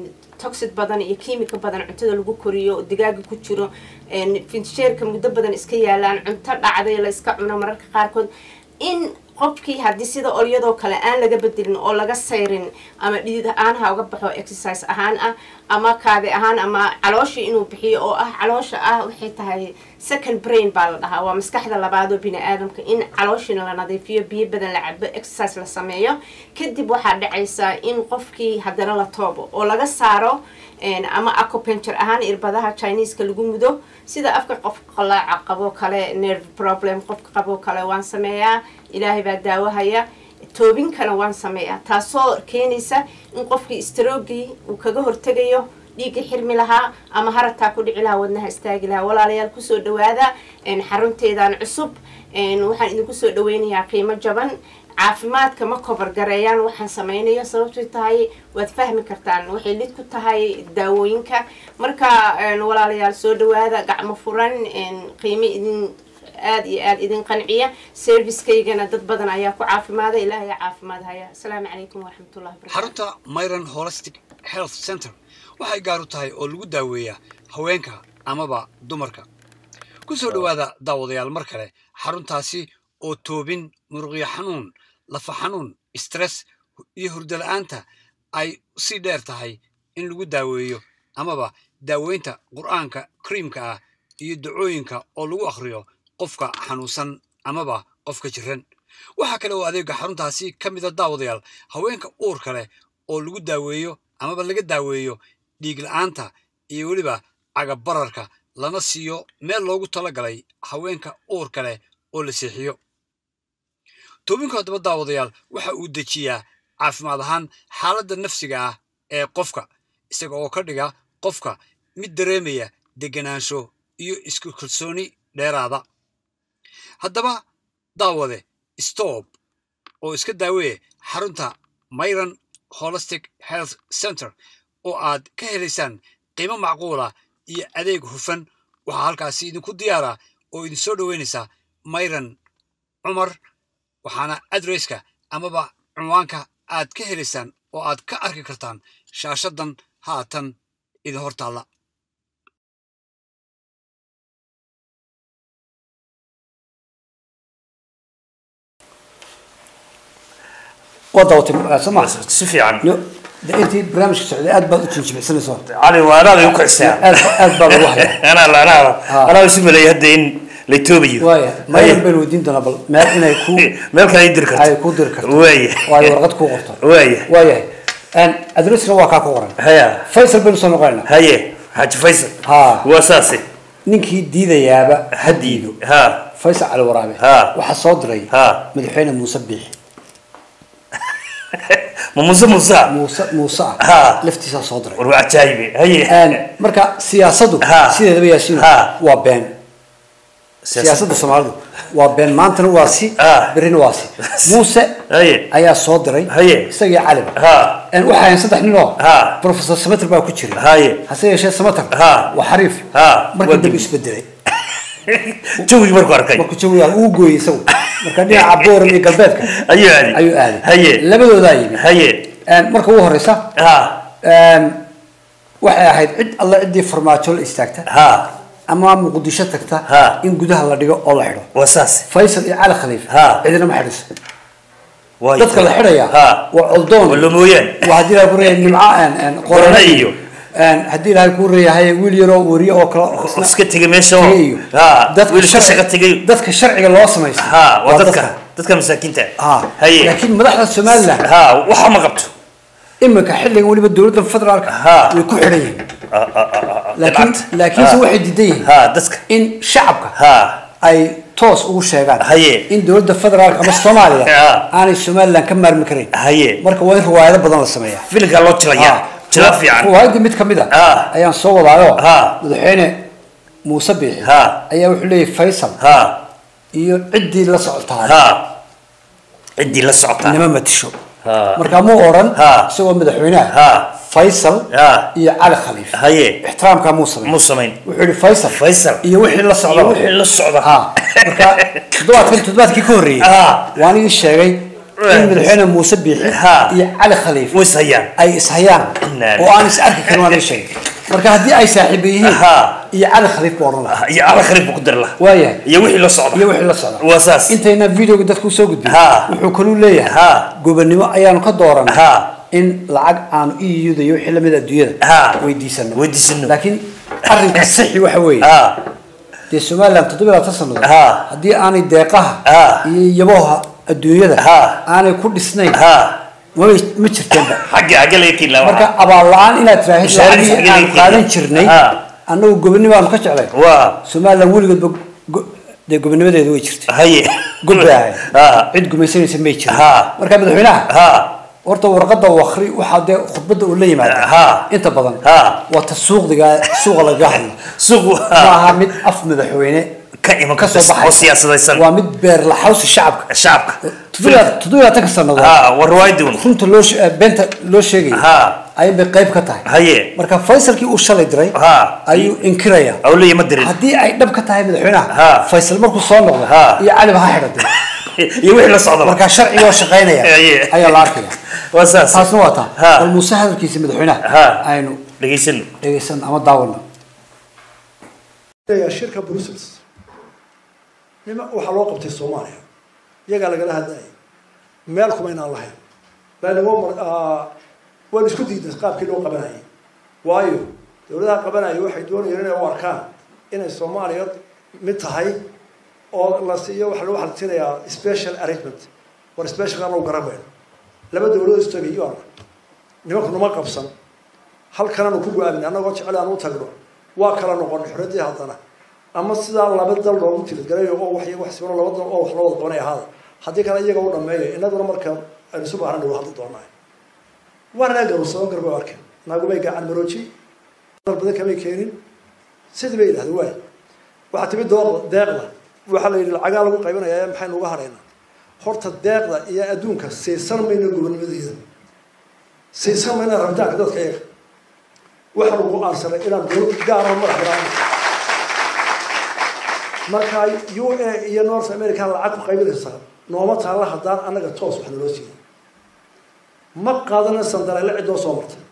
toxid badan iyo kiimika badan cuntada lagu koriyo digaaga ku jiro finsheerka muddo badan iska yaalaan cunto dhacday la iska cuno mararka qaarkood in qofkii haddii sida olyadoo kale aan laga bedelin oo laga sayrin ama dhidid ahaan ha uga baxo exercise ahaan ah ama kaadi ahaan ama calooshii inuu bixiyo oo ah caloosha ah waxay tahay second brain baa la dhahaa waa maskaxda labaadoo bini aadamka in calooshiina la nadiifiyo biyo badan la cabo exercise la sameeyo kadib waxaa dhacaysaa in qofkii haddana la toobo oo laga saaro ama acupuncture ahaan irbadaha chineeska lagu mudo sida afka qof qalaaca qaboo kale nerve problem qofka qaboo kale waan sameeyaa ilaahay baa daawahaya toobinkana waan sameeyaa taasoo keenaysa in qofkii strogii uu kaga hortegayo dhiigga xirmi lahaa ama harataa ku dhici lahaa wadnaha istaagi lahaa walaalayaal kusoo dhawaada xarunteedan cusub waxaan idinku soo dhaweynayaa qiimo jaban caafimaadka ma kobargareeyaan waxaan sameynayo sababtay tahay waad fahmi kartaan waxay lid ku tahay daawooyinka marka walaalayaal soo dhawaada gacmo furan qiimo idin aada iyo aada idin qanciya servicekeygana dad badan ayaa ku caafimaada ilaahay caafimaad haya asalaamu calaykum waraxmatullahi wabarakatu xarunta myron holistic health center waxay gaar u tahay oo lagu daaweeyaa haweenka amaba dumarka ku soo dhowaada daawadayaal mar kale xaruntaasi oo toobin muruqyo xanuun lafa xanuun stress iyo hurdo la-aanta ay sii dheer tahay in lagu daaweeyo amaba daaweynta qur'aanka kariimka ah iyo dacooyinka oo lagu akhriyo qofka xanuunsan amaba qofka jiran waxaa kale oo adeega xaruntaasi ka mida daawadayaal haweenka uurka leh oo lagu daaweeyo amaba laga daaweeyo dhiig la-aanta iyo weliba cagabararka lana siiyo meel loogu talagalay haweenka uurka leh oo la seexiyo toobinku haddaba daawadayaal waxa uu dejiyaa caafimaad ahaan xaaladda nafsiga ah ee qofka isaga oo ka dhiga qofka mid dareemaya deganaansho iyo isku kalsooni dheeraada haddaba daawade stoob oo iska daaweeye xarunta myron holistic health center oo aad ka helaysaan qiimo macquula iyo adeeg hufan waxaa halkaasi idinku diyaara oo idin soo dhoweynaysaa myron cumar waxaana adresska amaba cunwaanka aad ka helaysaan oo aad ka arki kartaan shaashadan haatan idin hor taalla waa daawatay soo maa si fiican de intii barnaamijka socday aad baad u jinjibicsanayso cali waa anaada igu kicisaa aad aad baa lagu haya anaa la anaada anaa isu maleeyay hadda in la toobayo waaya mayan baynu weydiin doonaa bal meel inay ku meel kale ay diri karto ay ku diri karto waaya waayo warqad kuu qorto waaya waayahay adressna waa kaa ku qoran haya faysal baynu soo noqonaynaa haye xaaji faysal ha waa saase ninkii diidayaaba ha diido ha faysal cali waraabe Ha. waxaa soo diray ha madaxweyne muuse biixi ma muuse muuse muuse muuse ah Ha. laftiisaa soo diray war waa cajaayibe haye Een, marka siyaasadu Ha. sideedaba yaasiino Ha. waa been siyaasadda soomaalidu waa been maantana waa si Ha. berrina waa si muuse haye ayaa soo diray Haye. isagii caliba ha Een, waxaa hayan saddex nin oo Ha. professor samater baa ku jira haye hase yeeshee samater Ha. waa xariif ha markii waa dambe dib isbedelay jawigii markuu arkay markuu jawiga uu gooyey isagu marka dhinaca booram iyo galbeedka ayuu aaday ayuu aaday haye labadoodaa yimi haye Een, marka ugu horeysa ha een, waxay ahayd cid alle ciddii farmaajo la istaagta ha ama muqdisho tagta Ha. in gudaha la dhigo oo la xidho waa saas faysal iyo cali khaliif Ha. cidina ma xidhiso Waayo. dadka la xidhaya Ha. waa coldoon Waa lomooyaan. waa haddii ilahay ku reeyahay nimca een, een, Qorane qorane iyo. iyo een, haddii ilahay ku reeyahay wiil yaroo weriye oo kale isna- iska tegay meesha oo tegay iyo ha dadka wiil iska sharci- shaqa tegay dadka sharciga loo samaysta ha waa dadka dadka masaakiinta ha haye laakiin madaxda somaliland ha waxa ma qabto iminka xilligan weliba dowladda federaalka Ha. way ku xidhan yihiin Ah, ah, ah, ah, laakiin dhibcad. laakiinse Ha. waxay diidan yihiin ha dadka in shacabka ha ay toos ugu sheegaan Haye. in dowladda federaalka ama soomaaliya Ha. aanay somaliland ka maarmi karayn haye marka waa in riwaayado badan la sameeyaa filinkaa loo jilayaa jila fiican riwaayadii mid ka mid a Ha. ayaan soo wadaayo Ha. madaxweyne muuse biixi Ha. ayaa wuxuu leeyahay faysal ha iyo ciddii la socotaa ha ciddii la socotaa nima matisho ha marka muu odhan Ha. isagoo madaxweynaha ha faysal ha iyo cali khaliif haye ixtiraamkaa muu sameyn muu samayn wuxuu yihi faysal faysal iyo wixii la socda iyo wixii la socda ha marka toddobaadkan toddobaadkii ka horreeyey Ha. waan idin sheegay in madaxweyne muuse biixi Ha. iyo cali khaliif way ishayaan ay ishayaan Inna oo aan is arki karin waan idin sheegay marka haddii ay saaxiiba yihiin Ha. iyo cali khaliif buu odhan lahaa iyo ala khariif buu ku dari lahaa waayahay iyo wixii la socda iyo wixii la socda waa saas intayna videoga dadku usoo gudbin Ha. wuxuu kaluu leeyahay Ha. gobonimo ayaanu ka dooranay Ha. in lacag aanu iyuda iyo wixii lamid adduunyada Ha. weydiisano weydiisano laakiin arrinka sixi waxa weeye ha dee somaliland toddoba iyo labaatan sannadood Ha. haddii aanay deeqaha Ha. iyo yaboha adduunyada Ha. aanay ku dhisnayn ha mabay ma jirteenba xagga xagga laga keenaa marka abaal la-aan inaad tiraahid Mashaariicda lacagii xagee aanu laga qaadan keenay? jirnay Ha. annagu gobonimo aanu ka jeclay waa somaliland weligoodba go- dee gobonimadeedu way jirtay haye god bay ahayd ha cid gumaysanaysa may jirin Ha. marka madaxweynaha ha horta warqada wakri waxaa dee khudbadda uu la yimaada Ha. inta badan Ha. waa ta suuqdiga suuqa lagaga hadlo suuq ma aha mid af madaxweyne ka iman ka soo oo baxay siyaasadaysan waa mid beer laxawsi shacabka shacabka toddoba toddoba labaatanka sannadood ha waa riwaayadun runta loo she- eh, beenta loo sheegaya ha ayay bay qayb ka tahay haye marka faysalkii uu shalay diray ha ayuu inkiraya awliya ma dirin haddii ay dhab ka tahay madaxweynaha Ha. faysal markuu soo noqdo Ha. iyo caliba ha xidhatay iyo wixii la socda marka sharciga oo shaqaynaya Haye. ayaa la arkaya waa saas taasna waa taa Ha. bal muuse hadalkiisa madaxweynaha Ha. aynu dhegaysano dhegeysan ama daawano shirka brussels nima waxaa loo qabtay soomaaliya iyagaa lagala hadlayay meel kuma inaan lahayn laanimo waan isku diiday qaabkii loo qabanayay waayo dowladaha qabanaya waxay doonayeen inay u arkaan inay soomaaliya mid tahay oo la siiyo waxa lagu xaltinayaa special arrangement war special anagu garanayno laba dowladood istagay iyo arna nimanku numa qabsan halkananu ku go-aamin annagoo jecel aan u tagno waa kala noqon xuraddii haddana ama sidaa laba dal loogu tilidgalayo oo wax wax sibano laba dal oo wax loo wada qabanay ahaada haddii kale iyaga u dhameeyo innaguna marka aynu isu baahana waa hadli doonaa waana garusado garba arkeen naagumay gacan marooji dal badan kamay keenin sidii bay yidhahdeen waay waxaa timi dooqda deeqda waxaa la yidhi lacagaa lagu qaybinayaa maxaynu uga hadhaynaa horta deeqda iyo adduunka siisan mayno gobonimadeeda siisan mayno rabitaanka dadka iyaga waxaanu go-aansanay inaan dowlad gaara madax banaan marka u a iyo north america lacag ku qaybinaysaa nooma taalla haddaan annaga toos wax naloo siiyay ma qaadana sandareele cidoo soo martay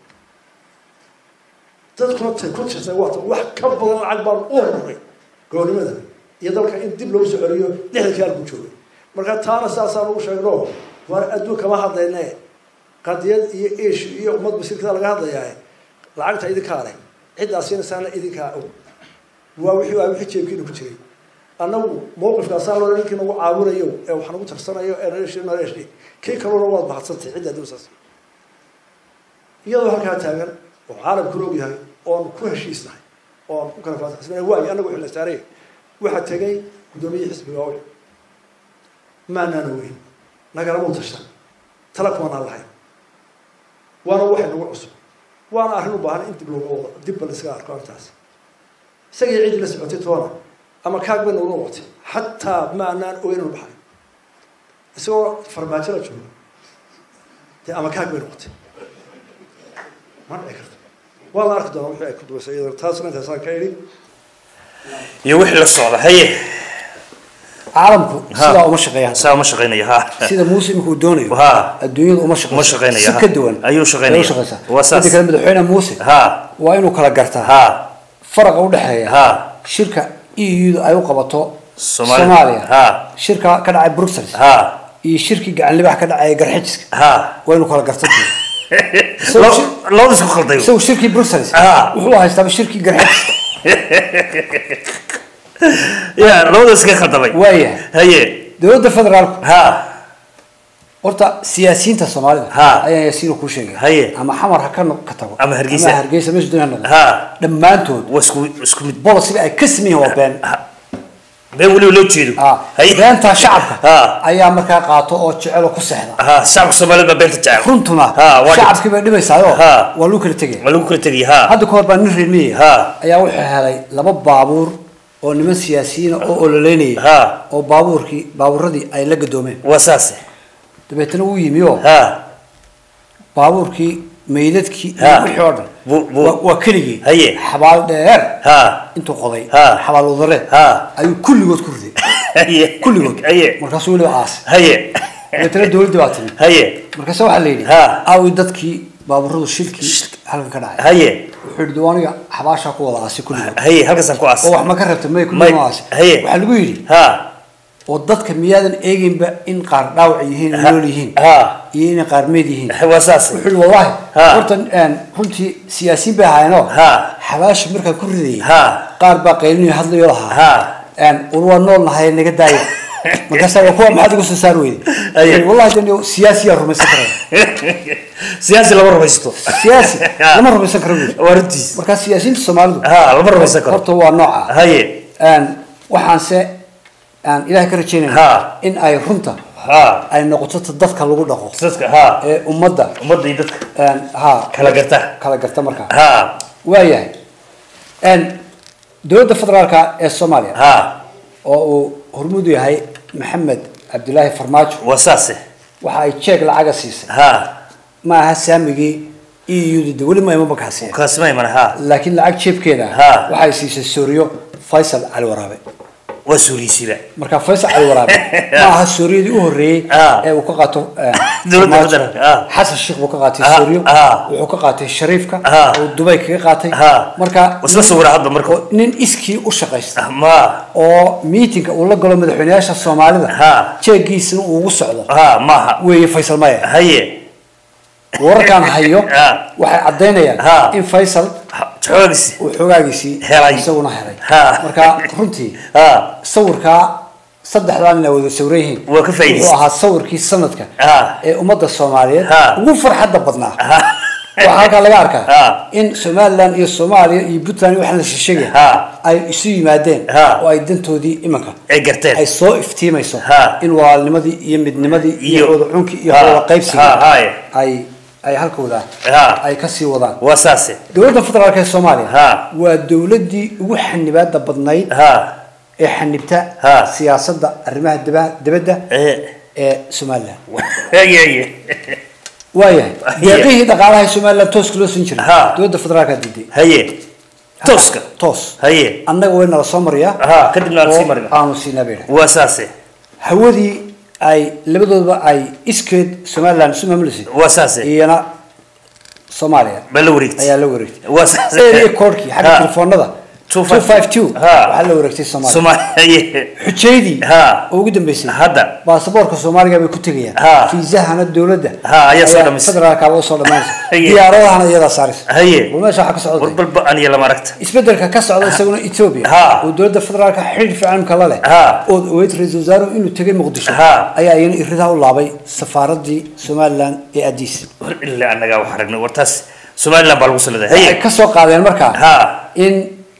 dadkuna tay ku tirsay waata wax ka badan lacag baan u horuray goonimada iyo dalka in dib loogu soo celiyo lixdankii halku joogay marka taana saasaan ugu sheegno waar adduun kama hadlayne qadiyad iyo ish iyo ummad basiirkada laga hadlayaa lacagta idinkaa leh ciddaa siinaysaana idinkaa og waa wixii waa wixii jeebkiina ku jiray annagu mawqifkaasaa loo ninkii nagu caawinayo ee wax nagu tarsanayo ee naleeshi naleeshi kii kaluna waad mahadsantay cidda adduunsaas iyadoo halkaa taagan oo caalamkuna og yahay oon ku heshiisnahay oon ku kala faataxsanahay waayo annagu wixii la saaray waxaa tegay guddoomiyihii xisbiga owl maanaana weyn nagalamau tashan tala kumanaan lahayn waana waxay nagu cusub waana arrin u baahan in dib looga wado dibba la iskaga arko arrintaas isagii ciddii la socotay toona ama kaag bay nagu noqotay xataa ma anaan ogeyn inu baxay isagoo farmaajo la joogo dee ama kaag bay noqotay ma dhici karto waa la arki doonaa wixii ay ku dubaysay iyadoo taasna intaasaan ka idhi iyo wixii la socda haye caalamku sidaa uma shaqeeyaan saa uma shaqeynaya ha sida muuse imika uu doonayo ha adduunyadu uma shaqeyso uma shaqeynaya si ha. ka duwan ayuu shaqeynaya ayay u shaqeysaa waa saas midda kale madaxweyne muuse ha waa inuu kala gartaa ha faraqa udhexeeya ha shirka eu ay u qabato Soomaali- soomaaliya ha shirka ka dhacay bruxelles ha iyo shirkii gacan libax ka dhacay garxijiska ha waynu kala gartay Lo- labada isku khalday isagu shirkii bruxelles Ah. wuxuu haystaaba shirkii garxijiska ya labada iska khaldamay waaya haye dowladda federaalku ha horta siyaasiyiinta soomaalida Ha. ayaan yaasiin ku sheegay Haye. ama xamar ha ka no- ka tago Ama Hargeysa. ama hargeysa meesha doon ha noqdo ha dhammaantood waa isku isku mid bolisiga ay ka sameeyeen waa been been weliba loo jeedo Ah, haye beentaa shacabka ha ayaa markaa qaato oo jecel oo ku seexda ha shacabka soomaalida baa beenta jecel runtuna Ha, waa shacabkii bay dhibaysaayo Ha. waa lagu kala tegaya ma lagu kala tegay ha hadda ka hor baa nin reermiye Ha. ayaa wuxuu helay laba baabuur oo niman siyaasiyiin oo ololeynaya ha oo baabuurkii baabuuradii ay la gadoomeen waa saase dabeetana wuu yimi oo ha baabuurkii meydadkii iyo Ha. wixii oo dhan Bu- bu- waa- waa keligii Haye. xabaal dheer ha intuu qoday Ha. xabaal wadareed ha ayuu kulligood ku riday haye kulligood haye markaasuu weliba aas haye dabeetana dowladdii baa timi haye markaase waxaa la yidhi Ha. aawi dadkii baabuuradu shilkii halkan ka dhacay haye wuxuu yidhi diwaaniga xabaashaa ku wada aasay kulligood haye halkaasaan ku aas oo wax ma ka rabta may May- kulligood aasay haye. waxaa lagu yidhi ha oo dadka miyaadan eeginba in qaar dhaawac yihiin Ha. nool yihiin ha iyo inay qaar meed yihiin waa saase wuxuu yidhi wallahi Ha. horta een, runtii siyaasiyiin bay ahaayeenoo ha xabaasha markaa ku ridayay ha qaar baa qaylinayo hadlayo lahaa ha een, war waa nool nahay naga daaya markaasaa waa kuwa maxaad igu soo saar weyday Haye. Wuxuu yidhi, wallahi dan siyaasiyaa rumaysan karaya siyaasi lama rumaysto siyaasi Ha. lama rumaysan karo buuri waa runtiis markaa siyaasiyiinta soomaalidu ha lama rumaysan karo horta waa nooca haye Een, waxaanse aan ilaahay ka rajeynaya Ha. in ay runta ha ay noqoto ta dadka lagu dhaqo dadka ha ee ummadda ummadda iyo dadka een, ha kala garta kala garta markaa ha waayahay Een, dowladda federaalka ee soomaaliya ha oo uu hormuudu yahay maxamed cabdilaahi farmaajo waa saase waxa ay jeeg lacaga siisay ha ma aha saamigii eu de weli ma imaba kaasiya kaasima iman ha laakiin lacag jeebkeeda Ha. waxay siisay sooriyo faysal cali waraabe waa suuriysiiba marka faysal cali waraabe ma aha sooriyadii u horreeyey Ha. ee uu ka qaato eh, Dowladda Farmaajo. federaalka, ha. xasan sheekh buu ka qaatay Ha, sooriyo ha. wuxuu ka qaatay shariifka Ha. uu dubay kaga qaatay Ha. marka isla sawira hadda marka oo nin iskii u shaqaysta ma oo miitinka uu la galo madaxweynayaasha soomaalida Ha. jeegiisina uu ugu socdo ha maaha weeye faysal maya haye wararkaan hayo Ha. waxay caddaynayaan Ha. in faysal xoogisi uu xogaagiisii Helay. isaguna helay Ha. marka runtii ha sawirkaa saddexdaa nin ay wada sawran yihiin Waa ka faa'iidaysan. wuxuu ahaa sawirkii sanadka Ha. ee ummadda soomaaliyeed Ha. ugu farxadda badnaa ha waxaa halkaa laga arkaa Ha. in somaliland iyo soomaaliya iyo puntland iyo waxaan la sheegaya Ha. ay isu yimaadeen Ha. oo ay dantoodii imanka ay garteen ay soo iftiimayso Ha. in walaalnimadii iyo midnimadii iyo Iyo- wada cunkii iyo Ha. wada qaybsigii Ha, haye. ay ay halkooda ha ay kasii wadaan waa saase dowladda federaalk ee soomaaliya Ha. waa dowladdii ugu xanibaada badnayd ha ee xanibta Ha. siyaasadda arrimaha daba- dibadda ee ee somaliland haye haye waayahay Hiya. deeqihii dhaqaalaha ee somaliland tooska loo siin jiray Ha. dowladda federaalka diiday haye tooska toos haye annaga way nala soo mariyaa ha kadibna aad sii oo marina aanu siinaa bay dhahay waa saase hawadii ay labadoodaba ay iskeed somaliland isu maamulisay waa saase iyana soomaaliya baa la wareegtay ayaa la wareegtay waa saase area codkii xagga Ha. telefoonada 252 252 Ha. waxaa la wareegtay soomaaliya soomaaliya haye xujeydii Ha. oo ugu dambeysay hadda baasaboorka soomaaliga bay ku tegayaan Ha. fiisahana dowladda Ha, ayaa soo dhamaysay. federaalkaaba usoo dhamaysa Haye. diyaaradahana iyadaa saaraysa haye bal meesha waxaa ka socda warbalba aniya lama aragta isbedelka ka socda isaguna ethiopia Ha. oo dowladda federaalka xidhiir fiican kala leh Ha. oo ogeyd ra-iisul wasaaruhu inuu tegay muqdisho Ha. ayaa iyana iridaha u laabay safaaradii somaliland ee addis war ilaa annagaa wax aragnay war taas somaliland baa lagu saladay waxay haye ka soo qaadeen markaa ha in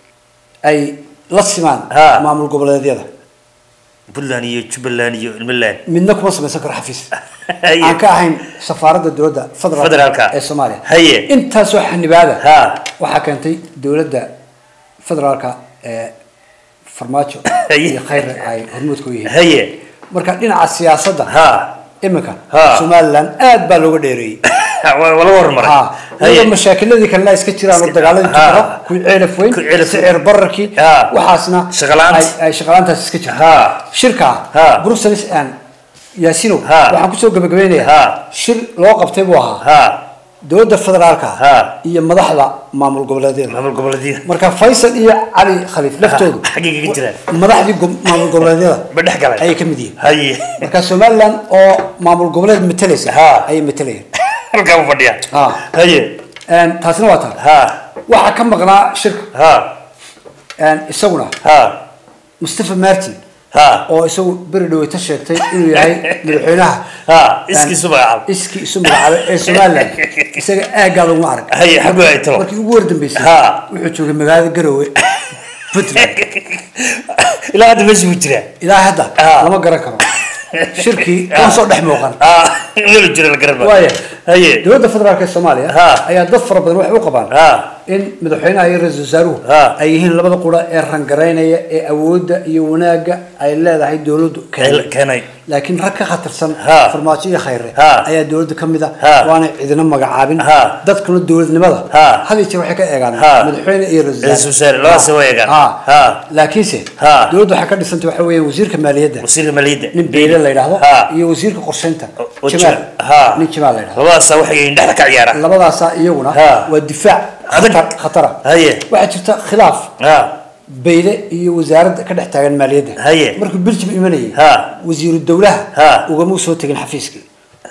ay la simaan Ha. maamul goboleedyada puntland iyo jubbaland iyo ilmaland midna kuma samaysan karo xafiis haye aan ka ahayn safaaradda dowladda Federaalka. federaalka ee soomaaliya Haye. intaasoo xanibaada ha waxaa keentay dowladda federaalka ee farmaajo Haye. iyo khayre ay hormuudka u yihiin haye marka dhinaca siyaasadda ha iminka Ha. somaliland aad baa looga dheereeyey waa waa laga hormaray ha haye iyadoo mashaakiladii kalena iska jiraan oo dagaaladii Ha. tukaro kuwii ceelaf weyn Kuwii ceelaf weyn. sicir bararkii Ha. waxaasna Shaqo la'aanta. ay- ay shaqalaantaas iska jirto ha shirka Ha. brussels and yaasinow Ha. waxaan kusoo gabagabeynayaa Ha. shir loo qabtay buu ahaa ha dowladda federaalka ha iyo madaxda maamul goboleedyada maamul goboleedyada marka faysal iyo cali khaliif laftoodu xaggay kaga jiraan madaxdii go- maamul goboleedyada ma dhex galeen ayay ka mid yihiin haye marka somaliland oo maamul goboleed matalaysa Ha. ayay matalayeen halkaa u fadhiya Ha. haye Een, taasina waa taa ha waxaa ka maqnaa shirka ha een, isaguna ha mustafa martin ha oo isagu beri dhaweyta sheegtay inuu yahay madaxweynaha ha iskiisu magacaab iskii isu magacaabay ee somaliland isaga aaggaa laguma arag Haye, xaguu ay talo? markii ugu wardambeysay Ha. wuxuu joogay magaalada garowe puntland ilaa hadda meesha ku jiraa ilaa hadda Ha. lama garan karo shirkii kama soo dhex muuqan ha meel jira la garan maayo. waaya haye dowladda federaalk ee soomaaliya Ha. ayaa dad fara badan waxay u qabaan ha in madaxweynaha iyo ra-iisul wasaaruhu Ha. ay yihiin labada qura ee rangaraynaya ee awoodda iyo wanaagga ay leedahay dowladdu keenay keenay laakiin rag ka khatarsan Ha. farmaajo iyo khayre Ha. ayaa dowladda ka mid a Ha. waanay cidina magacaabin Ha. dadkuna dowladnimada Ha. had iyo jeer waxay ka eegaan Ha. madaxweyne iyo Ra'iisul ra-isul wasaare, labadaas way eegaan. Ha. Ha. laakiinse Ha. dowladda waxay ka dhisantay waxa weeyaan wasiirka maaliyadda wasiirka maaliyadda nin beyle la yidhaahdo Ha. iyo wasiirka qorsheynta oo jamaal jira- ha. nin jamaal la yidhahdo labadaasa waxay yihiin dhexda ka ciyaara labadaasaa iyaguna Ha. waa difaac Adag. khatar- khatara haye waxaa jirta khilaaf ha bayle iyo wasaaradda ka dhex taagan maaliyadda Haye. markuu biljim imanayay Ha. wasiiru dowlaha Ha. ugama soo tegin xafiiskii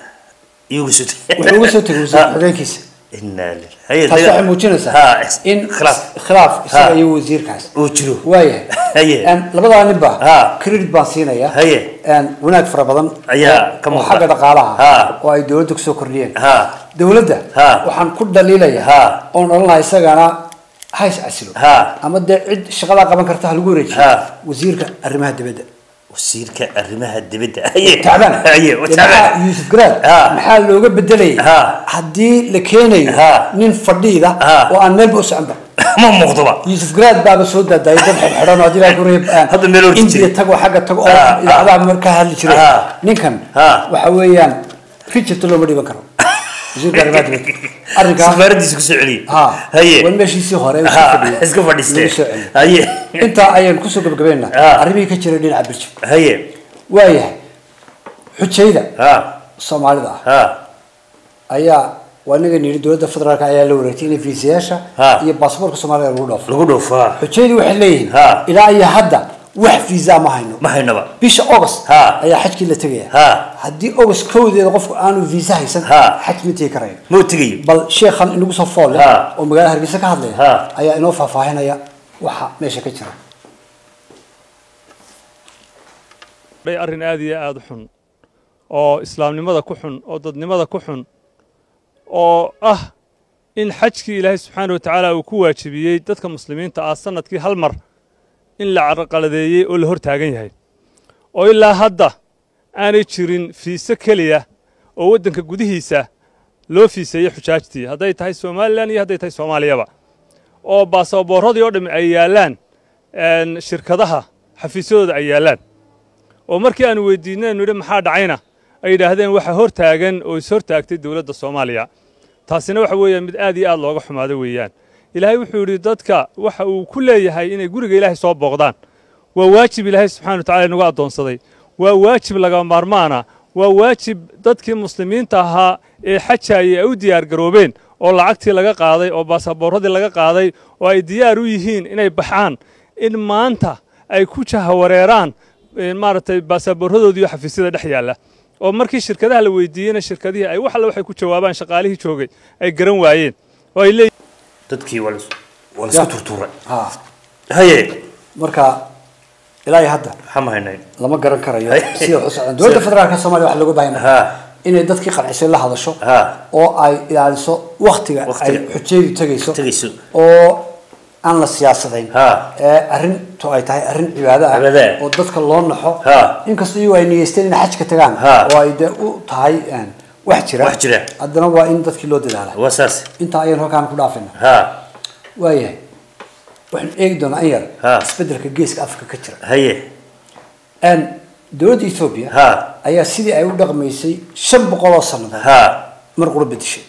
iyagu soo wuxuu uga soo tegay wasiir xogeenkiisa inaa lillahi haye taas waxay ha muujinaysaa in khilaaf khilaaf isaga Ha. iyo wasiirkaas uu jiro waayahay Haye. Een, labadaa ninba Ha. credit baan siinaya Haye. Een, wanaag fara badan Ayaa oo- ka oo muuqda. xagga dhaqaalaha Ha. oo ay dowladda kusoo kordhiyeen ha dowladda Ha. waxaan ku dhaliilaya Ha. oon odhan lahaa isagana hays casilo Ha. ama dee cid shaqadaa qaban karta ha lagu wareejiyo Ha. wasiirka arrimaha dibadda wasiirka arrimaha dibadda haye tacbaan haye Dee tacbaan maxaa yuusuf garaad Ha. maxaa looga bedelayay Ha. haddii la keenayo Ha. nin fadhiida Ha. oo aan meelba u soconba ma muuqdoba yuusuf garaad baaba soo daadayay dad xidhxidhan oo haddii ilahay ku reeb Hadda meel ordi indiya jiray. tago xagga tago oo Ha. idaacadaha markaa hadli jiray Ha. ninkan Ha. waxa weeyaan rijirta looma dhiban karo wasiirka arrimaha dibadda arrinkaa safaaradiisa kusoo celiyey ha haye wan meeshiisii hore uu ha iska fadhiyay. iska fadhiistee Lagu soo celiyay. haye intaa ayaan kusoo gabagabeynaa Ha. arrimihii ka jiray dhinaca biljim haye waayahay xujayda ha soomaalida ah ha ayaa waa inaga nidhi dowladda federaalk ayaa la wareegtay in fiisayaasha Ha. iyo baasaboorka soomaaliya lagu dhoofo lagu dhoofaa xujaydu waxay leeyihiin Ha. ilaa iyo hadda wax fiisa ma hayno ma haynaba bisha august Ha. ayaa xajkii la tegaya ha haddii august kowdeeda qofku aanu fiisa haysan Ha. xaj ma tegi karayo mau tegayo bal sheekhan inagu soo fool leh Ha. oo magaalada hargeysa ka hadlaya Ha. ayaa inoo faahfaahinaya waxa meesha ka jira bay arrin aad iyo aad u xun oo islaamnimada ku xun oo dadnimada ku xun oo ah in xajkii ilaahay subxaana wa tacaala uu ku waajibiyey dadka muslimiinta ah sanadkii hal mar in la carqaladeeyey oo la hor taagan yahay oo ilaa hadda aanay jirin fiise keliya oo waddanka gudihiisa loo fiiseeyey xujaajtii hadday tahay somalilan iyo hadday tahay soomaaliyaba oo baasaboorradii oo dhammi ay yaallaan een, shirkadaha xafiisyadooda ay yaallaan oo markii aanu weydiinay anu idhi maxaa dhacayna ay yidhaahdeen waxa hor taagan oo is hor taagtay dowladda soomaaliya taasina waxa weeyaan mid aad iyo aad looga xumaado weeyaan ilaahay wuxuu yidhi dadka waxa uu ku leeyahay inay guriga ilaahay soo booqdaan waa waajib ilaahay subxana wa tacala inagu addoonsaday waa waajib laga maarmaana waa waajib dadkii muslimiinta ahaa ee xajaayay ay u diyaar garoobeen oo lacagtii laga qaaday oo baasaboorradii laga qaaday oo ay diyaar u yihiin inay baxaan in maanta ay ku jahawareeraan een, maaragtay baasaboorradoodii oo xafiisyada dhex yaalla oo markii shirkadaha la weydiiyeyna shirkadihii ay wax alle waxay ku jawaabaan shaqaalihii joogay ay garan waayeen oo ay leeyihiin dadkii waa la- waa la isku Ya. turtuuray ha haye marka ilaa iyo hadda maxaa ma haynayn lama garan karayo Hay. sida wax u socdaan dowladda federaalka soomaaliya waxaa looga baahan ha inay dadkii qancisay la hadasho ha oo ay ilaaliso waktiga ay Waqtiga. xujaydu tegayso tegayso oo aan la siyaasadayn ha ee arrintu ay tahay arrin cibaado ah Cibaado ah. oo dadka loo naxo Ha. inkastoo iyagu ay niyeysteen inay xajka tagaan Ha. oo ay dee u tahay een, wax jira Wax jira. haddana waa in dadkii loo dadaala waa saas intaa ayaan halkaan ku dhaafayna ha waayahay waxaan eegi doonaa in yar Ha. isbedelka geeska afrika ka jira haye Een, dowladda ethoobia ha ayaa sidii ay u dhaqmaysay shan boqol oo sannadood ha mar qura bedeshay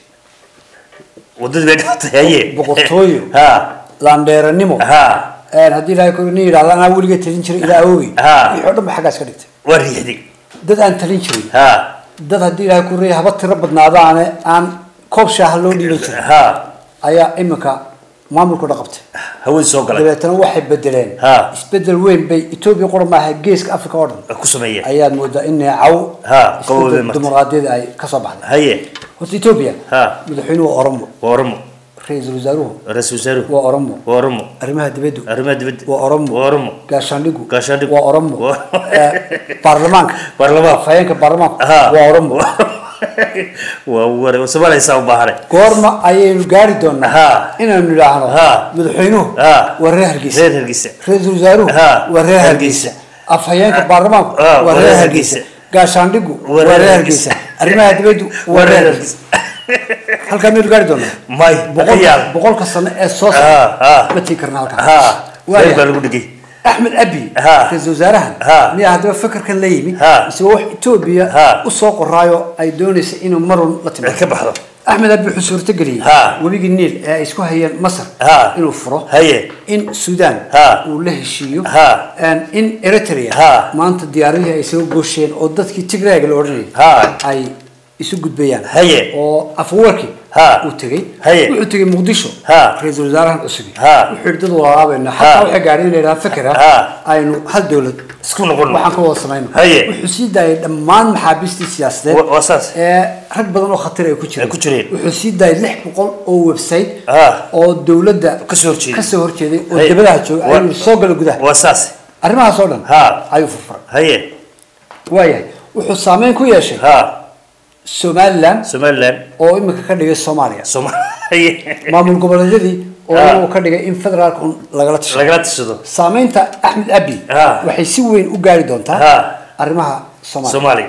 waddadii bay dhimatay haye boqortooyo ha laandheeranimo ha een, haddii ilaahay ku nin yidhahda anaa weliga talin jiray ilaa awogey Ha. wixii oo dhan ba xaggaas ka dhigtay waa riixday dad aan talin jirin ha dad haddii ilaahay ku reeyay haba tiro badnaadaane aan koob shaaha loo dhiiban jiray ha ayaa iminka maamulku dhaqabtay hawada soo galay dabeetana waxay bedeleen ha isbedel weyn bay etoobiya qura maaha geeska africa oo dhan ku sameeyeen ayaad moodaa in neecaw ha qaboobay isbedel marta dimuqraadiyada ay kasoo baxday haye horta etoobiya ha madaxweynuhu waa oromo waa oromo ra-iisul wasaaruhu ra-iisul wasaaruhu waa oromo waa oromo arrimaha dibaddu arrimaha dibadda waa oromo waa oromo gaashaandhigu gaashaandhigu waa oromo Waa- Eh, baarlamaanka baarlamaanka afhayeenka baarlamaanka Ha. waa oromo waa war soomaaliyasa u baahane goorma ayaynu gaari doonaa ha inaynu idhaahno Ha. madaxweynuhu ha waa reer hargeysa reer hargeysa ra-iisul wasaaruhu Ha. waa reer Hargeysa. hargeysa afhayeenka baarlamaanku Ha, waa reer hargeysa gaashaandhigu waa reer hargeysa arrimaha dibaddu waa reer hargeysa halkaa maynu gaari doonaa may boqol yaal boqolka sano ee soo ha socda ha ma tii karna halkaa ha Waaya. reer baa lagu dhigay axmed abi Ha. ra-iisul wasaarahan Ha. miyaa haddaba fakarkan la yimid Ha. mise wax etoobiya Ha. usoo qoraayo ay doonaysa inuu marun la timaado ka baxdo axmed abi wuxuu suurtageliyey Ha. webigii niil ee ay isku hayeen masar Ha. inuu furo haye in sudan Ha. uu la heshiiyo Ha. and in eritrea Ha. maanta diyaaradihii ay soo goosheen oo dadkii tigrayga la odhanayay ha ay isu gudbayaan haye oo afwarki Ha. uu tegey Haye. wuxuu tegey muqdisho Ha. ra-iisul wasaarahan cusubi Ha. wuxuu yidhi dad walaalaabayna Ha. xataa waxay gaadheen in la yidhaha fakera Ha. aynu hal dowlad isku noqon waxaan ka wada samayno Haye. wuxuu sii daayay dhammaan maxaabiistii siyaasadeed Wa- waa saas ee rag badan oo khatar ay ku jireen Ay ku jireen. wuxuu sii daayay lix boqol oo website ha oo dowladda kasoo horjeeday kasoo horjeeday oo Haye. dibadaha jooga Wa- ayuu soo gala gudaha waa saas arrimahaas oo dhan ha ayuu furfuray haye waayahay wuxuu saameyn ku yeeshay ha somaliland somaliland oo imika ka dhigay soomaaliya sooma haye maamul goboleedyadii oo Ha. uu ka dhigay in federaalka un lagala tasho lagala tashado saameynta axmed abi Ha. waxay si weyn u gaari doontaa ha arrimaha soomaaliya soomaali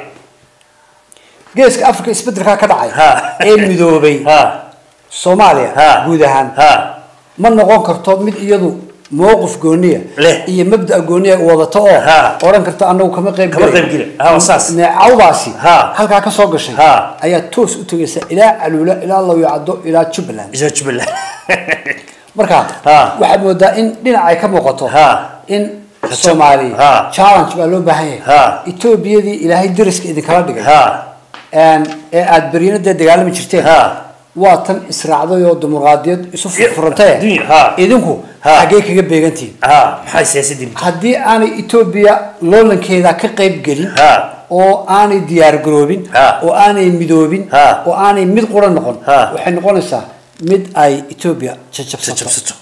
geeska africa isbedelkaa ka dhacay Ha. ee midoobay ha soomaaliya Ha. guud ahaan ha ma noqon karto mid iyadu mowqif gooniya Leh. iyo mabda gooniya wadato oo Ha. odhan karto anagu kama qayb Kama gelayn. qayb gelin. Ha, waa saas. neecawdaasi Ha. halkaa kasoo gashay Ha. ayaa toos u tegaysa ilaa caluula ilaa lawyacado ilaa jubbaland isa jubbaland marka Ha. waxaad moodaa in dhinac ay ka muuqato ha in soomaaliya Ha. challenge baa loo baahan yahay Ha. etoobiyadii ilaahay dariska idinkala dhigay ha een, ee aada beryana dee dagaalami jirteen ha waa tan israacday oo dimuqraadiyad isu furfurantay Dunya, ha. idinku Ha. xaggee kaga beegantihin ha maxay siyaasadii haddii aanay etoobiya loolankeeda ka qayb gelin ha oo aanay diyaar garoobin Ha. oo aanay midoobin Ha. oo aanay mid qura noqon Ha. waxay noqonaysaa mid ay etoobiya jajabsato jabsato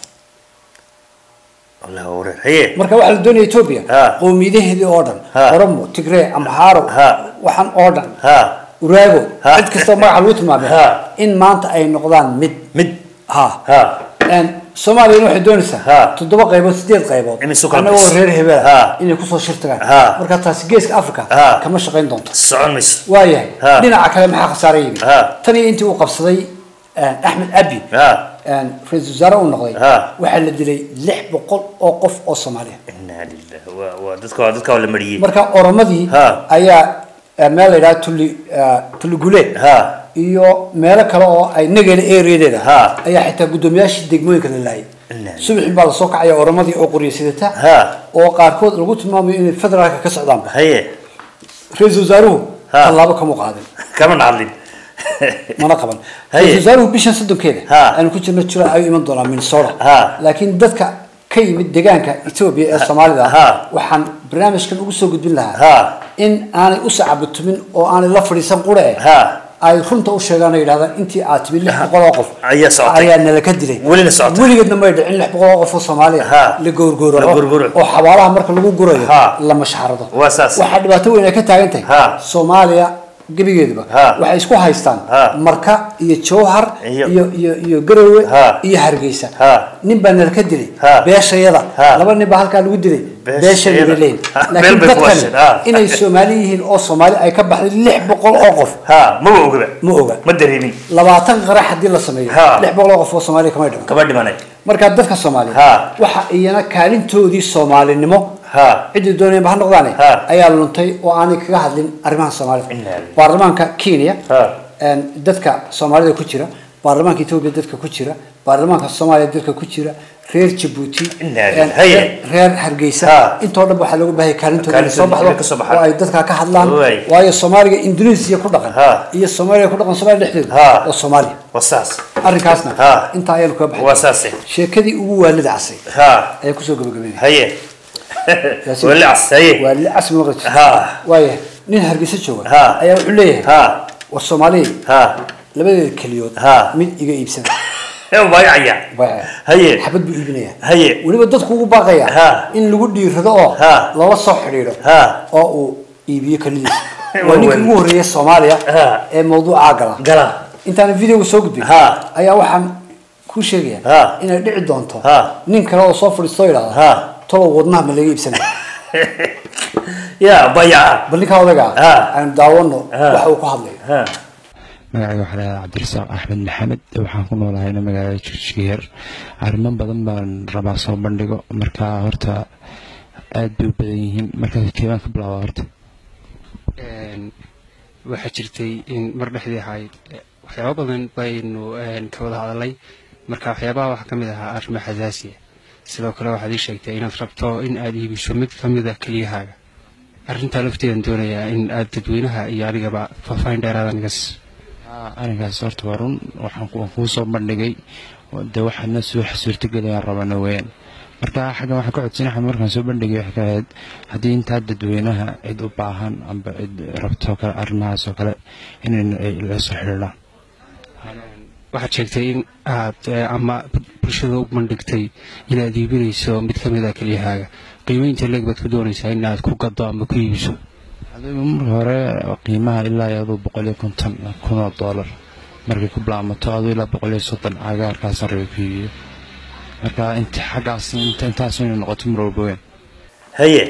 wallah wareer haye marka waxaa la doonaya etoobiya Ha. qowmiyadaheedii oo dhan Ha. oromo tigree amhaaro Ha. waxaan oo dhan ha uraago Ha. cid kastoo magaca lagu tilmaamay Ha. in maanta ay noqdaan mid mid ha ha Een, soomaaliyana waxay doonaysaa Ha. toddoba qaybood sideed qaybood Inay isu kala annagoo bixiso. reer hebela Ha. inay kusoo shirtagaan Ha. marka taasi geeska africa Ha. kama shaqayn doonto socon mayso waayahay Ha. dhinaca kale maxaa khasaare yimid Ha. tan iyo intii uu qabsaday een, axmed abi ha een, ra-iisul wasaare uu noqday Ha. waxaa la dilay lix boqol oo qof oo soomaaliya inna lillahi waa waa dadka waa dadka waa la mariyey marka oromadii Ha. ayaa eh, meel la yidhaha tuli eh, tuli guleed ha iyo meelo kale oo ay nageela areadeeda Ha. ayaa xitaa guddoomiyaashii degmooyinka la laayay Inna subaxii baa lasoo kacaya oromadii oo qoriysadata ha oo qaarkood lagu tilmaamayo inay federaalka ka socdaanba haye ra-iisul wasaaruhu Ha. tallaabo kama qaadin kama nacdlin mana qaban Haye. ra-isul wasaaruhu bishan soddonkeeda Ha. aynu ku jirno jula ayuu iman doonaa minnesota Ha. laakiin dadka ka yimid deegaanka etoobiya ee soomaalida Ha. waxaan barnaamijkan ugu soo gudbin lahaa ha in aanay u sacabatumin oo aanay la fadhiisan qura eh ha ay runta u sheegaan oo yidhahdaan intii aad timid lix boqol oo qof Ayaa socotay. ayaa nala ka dilay Welina socotay. weligeedna may dhicin lix boqol oo qof oo soomaaliya Ha. la gowrgowraco La gowrgowraco. oo xabaalaha marka lagu gurayo Ha. la mashxarado Waa saas. waxaa dhibaato weyn ay ka taagan tahay Ha. soomaaliya gebigeeduba Ha. waxay isku haystaan Ha. marka iyo jowhar Iyo- iyo iyo iyo garowe Ha. iyo hargeysa Ha. nin baa nala ka dilay Ha. beeshayada Ha. laba nin baa halkaa lagu dilay Beeshayada. beesha nagaleyn Ha. laakiin Meel bay ku dadkan hasheen. Ha. inay soomaali yihiin oo soomaali ay ka baxday lix boqol oo qof ha maba ogaba ma oga ma dareemin labaatan qarax haddii la sameeyo Ha. lix boqol oo qof oo soomaaliya kamay dhiman kama dhimanay marka dadka soomaaliya Ha. waxa iyana kaalintoodii soomaalinimo ha ciddii doonayba ha noqdaane Ha. ayaa luntay oo aanay kaga hadlin arrimaha soomaalida Inna lillahi. baarlamaanka kenya Ha. een, dadka soomaalida ku jira baarlamaanka etoobiya dadka ku jira baarlamaanka soomaaliya dadka ku jira reer jabuuti Inaa- een, haye. reer- reer hargeysa intoo dhan waxaa looga baahaya kaalintooda inay soo Kaalintooda inay ka soo baxdo baxaan. oo ay dadkaa ka hadlaan Waay. waayo soomaaliga indonesia ku dhaqan iyo soomaaliya ku dhaqan soomaaliya dhexdeeda oo soomaaliya waa saas arrinkaasna intaa ayaanu kaga baxay waa saase sheekadii ugu waalida casay ha ayaa kusoo gabagabeynaya haye wali cas haye waalida cas ma maqli ha waaya nin hargeysa jooga Ha. ayaa wuxuu leeyahay ha war soomaaliya ha labadeeda keliyood ha mid iga iibsan baayacaya haye xabad buu iibinaya haye weliba dadku ugu baaqaya Ha. in lagu dhiirado oo Ha. lala soo xidhiidho ha oo uu iibiyo kelidiisa Waa waa ninkii weyn. ugu horreeyay soomaaliya Ha. ee mawduucaa gala gala intaan videoga soo gudbin Ha. ayaa waxaan kuu sheegaya Ha. inay dhici doonto Ha. nin kale oo soo fadhiisto oo yidhahda ha tolow wadnaha ma laga iibsanaya ya bayaca bal ninkaa odaga Ha. aan daawano Ha. waxa uu ku hadlayo ha magacayga waxaa lahaa cabdirasaaq axmed maxamed waxaan ku noolahayna magaalada jigjigeer arrimo badan baan rabaa soo bandhigo marka horta aad bay u badan yihiin marka keebaan ka bilaaba horta waxaa jirtay in mar dhexdii ahayd waxyaabo badan baynu ka wada hadalay marka waxyaabaha waxaa ka mid ahaa arrimo xasaasiya sidoo kale waxaad ii sheegtay inaad rabto in aad iibiso mid ka mid a keliyahaaga arrintaa lafteedan doonayaa in aad dadweynaha iyo anigaba faahfaahin dheeraada naga siiso Aa, arrinkaas horta waa run waxaan ku- waan kuu soo bandhigay de waxaana soo suurtagelayaan rabana weeyaan marka xaggan waxaan ka codsanahay markaan soo bandhigay waxay ka ahayd haddii intaa dadweynaha cid u baahan amba cid rabto kale arrimahaas oo kale inay ay la soo xidhiidhaan waxaad sheegtay in aad eh, ama bulshada u bandhigtay inaad iibinayso mid ka mid a keliyahaaga qiimeynta leeg baad ku doonaysaa in aad ku gado ama ku iibiso adigu marka hore qiimaha ilaa iyo aduu boqol iyo konton kun oo doolar markay ku bilaamato aduu ilaa boqol iyo soddon cagaarkaasaan rabay ku iibiyo marka inta xaggaas inta intaas inay noqoto mar walba weyn haye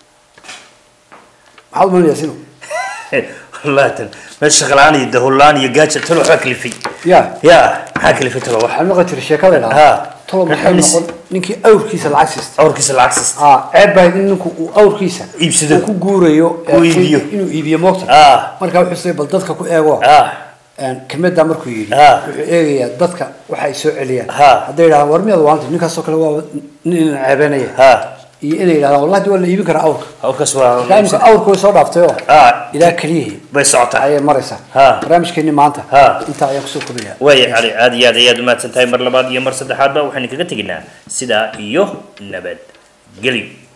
maxaad umaynaya sino wallahi tan meesha shaqalaan iyo dahulaan iyo gaaja talo waxbaa kalifay ya ya maxaa kalifay talo wax waxaan maqli jiray sheekada Ha. idhaha tolo maxay Maxay noqon ninkii awrkiisa lacag siista awrkiisa lacag siista aa ceeb baa in ninku uu awrkiisa Iibsado. uu ku guurayo ee, Uu iibiyo. inuu iibiyo moogta Ah. marka wuxuu say bal dadka ku eego ah een, kelmaddaa markuu yidhi Ah. wuxuu eegayaa dadka waxa ay soo celiyaan Ha. hadday yidhahdaan war miyaad waanta ninkaasoo kale waa nin ina ceebeynaya ha iyo inay yidhahdaan wallahi waa la iibin karaa awrka awrkaas waa marka imika awrka way soo dhaaftay oo ah ilaa keliyihii bay socotaa ayay maraysaa Ha. barnaamijkeenni maanta Ha. intaa ayaan kusoo kobaya waaya cali aad iyo aad ayaad umahadsan tahay mar labaad iyo mar saddexaadba waxaynu kaga teginaa sidaa iyo nabad gelyo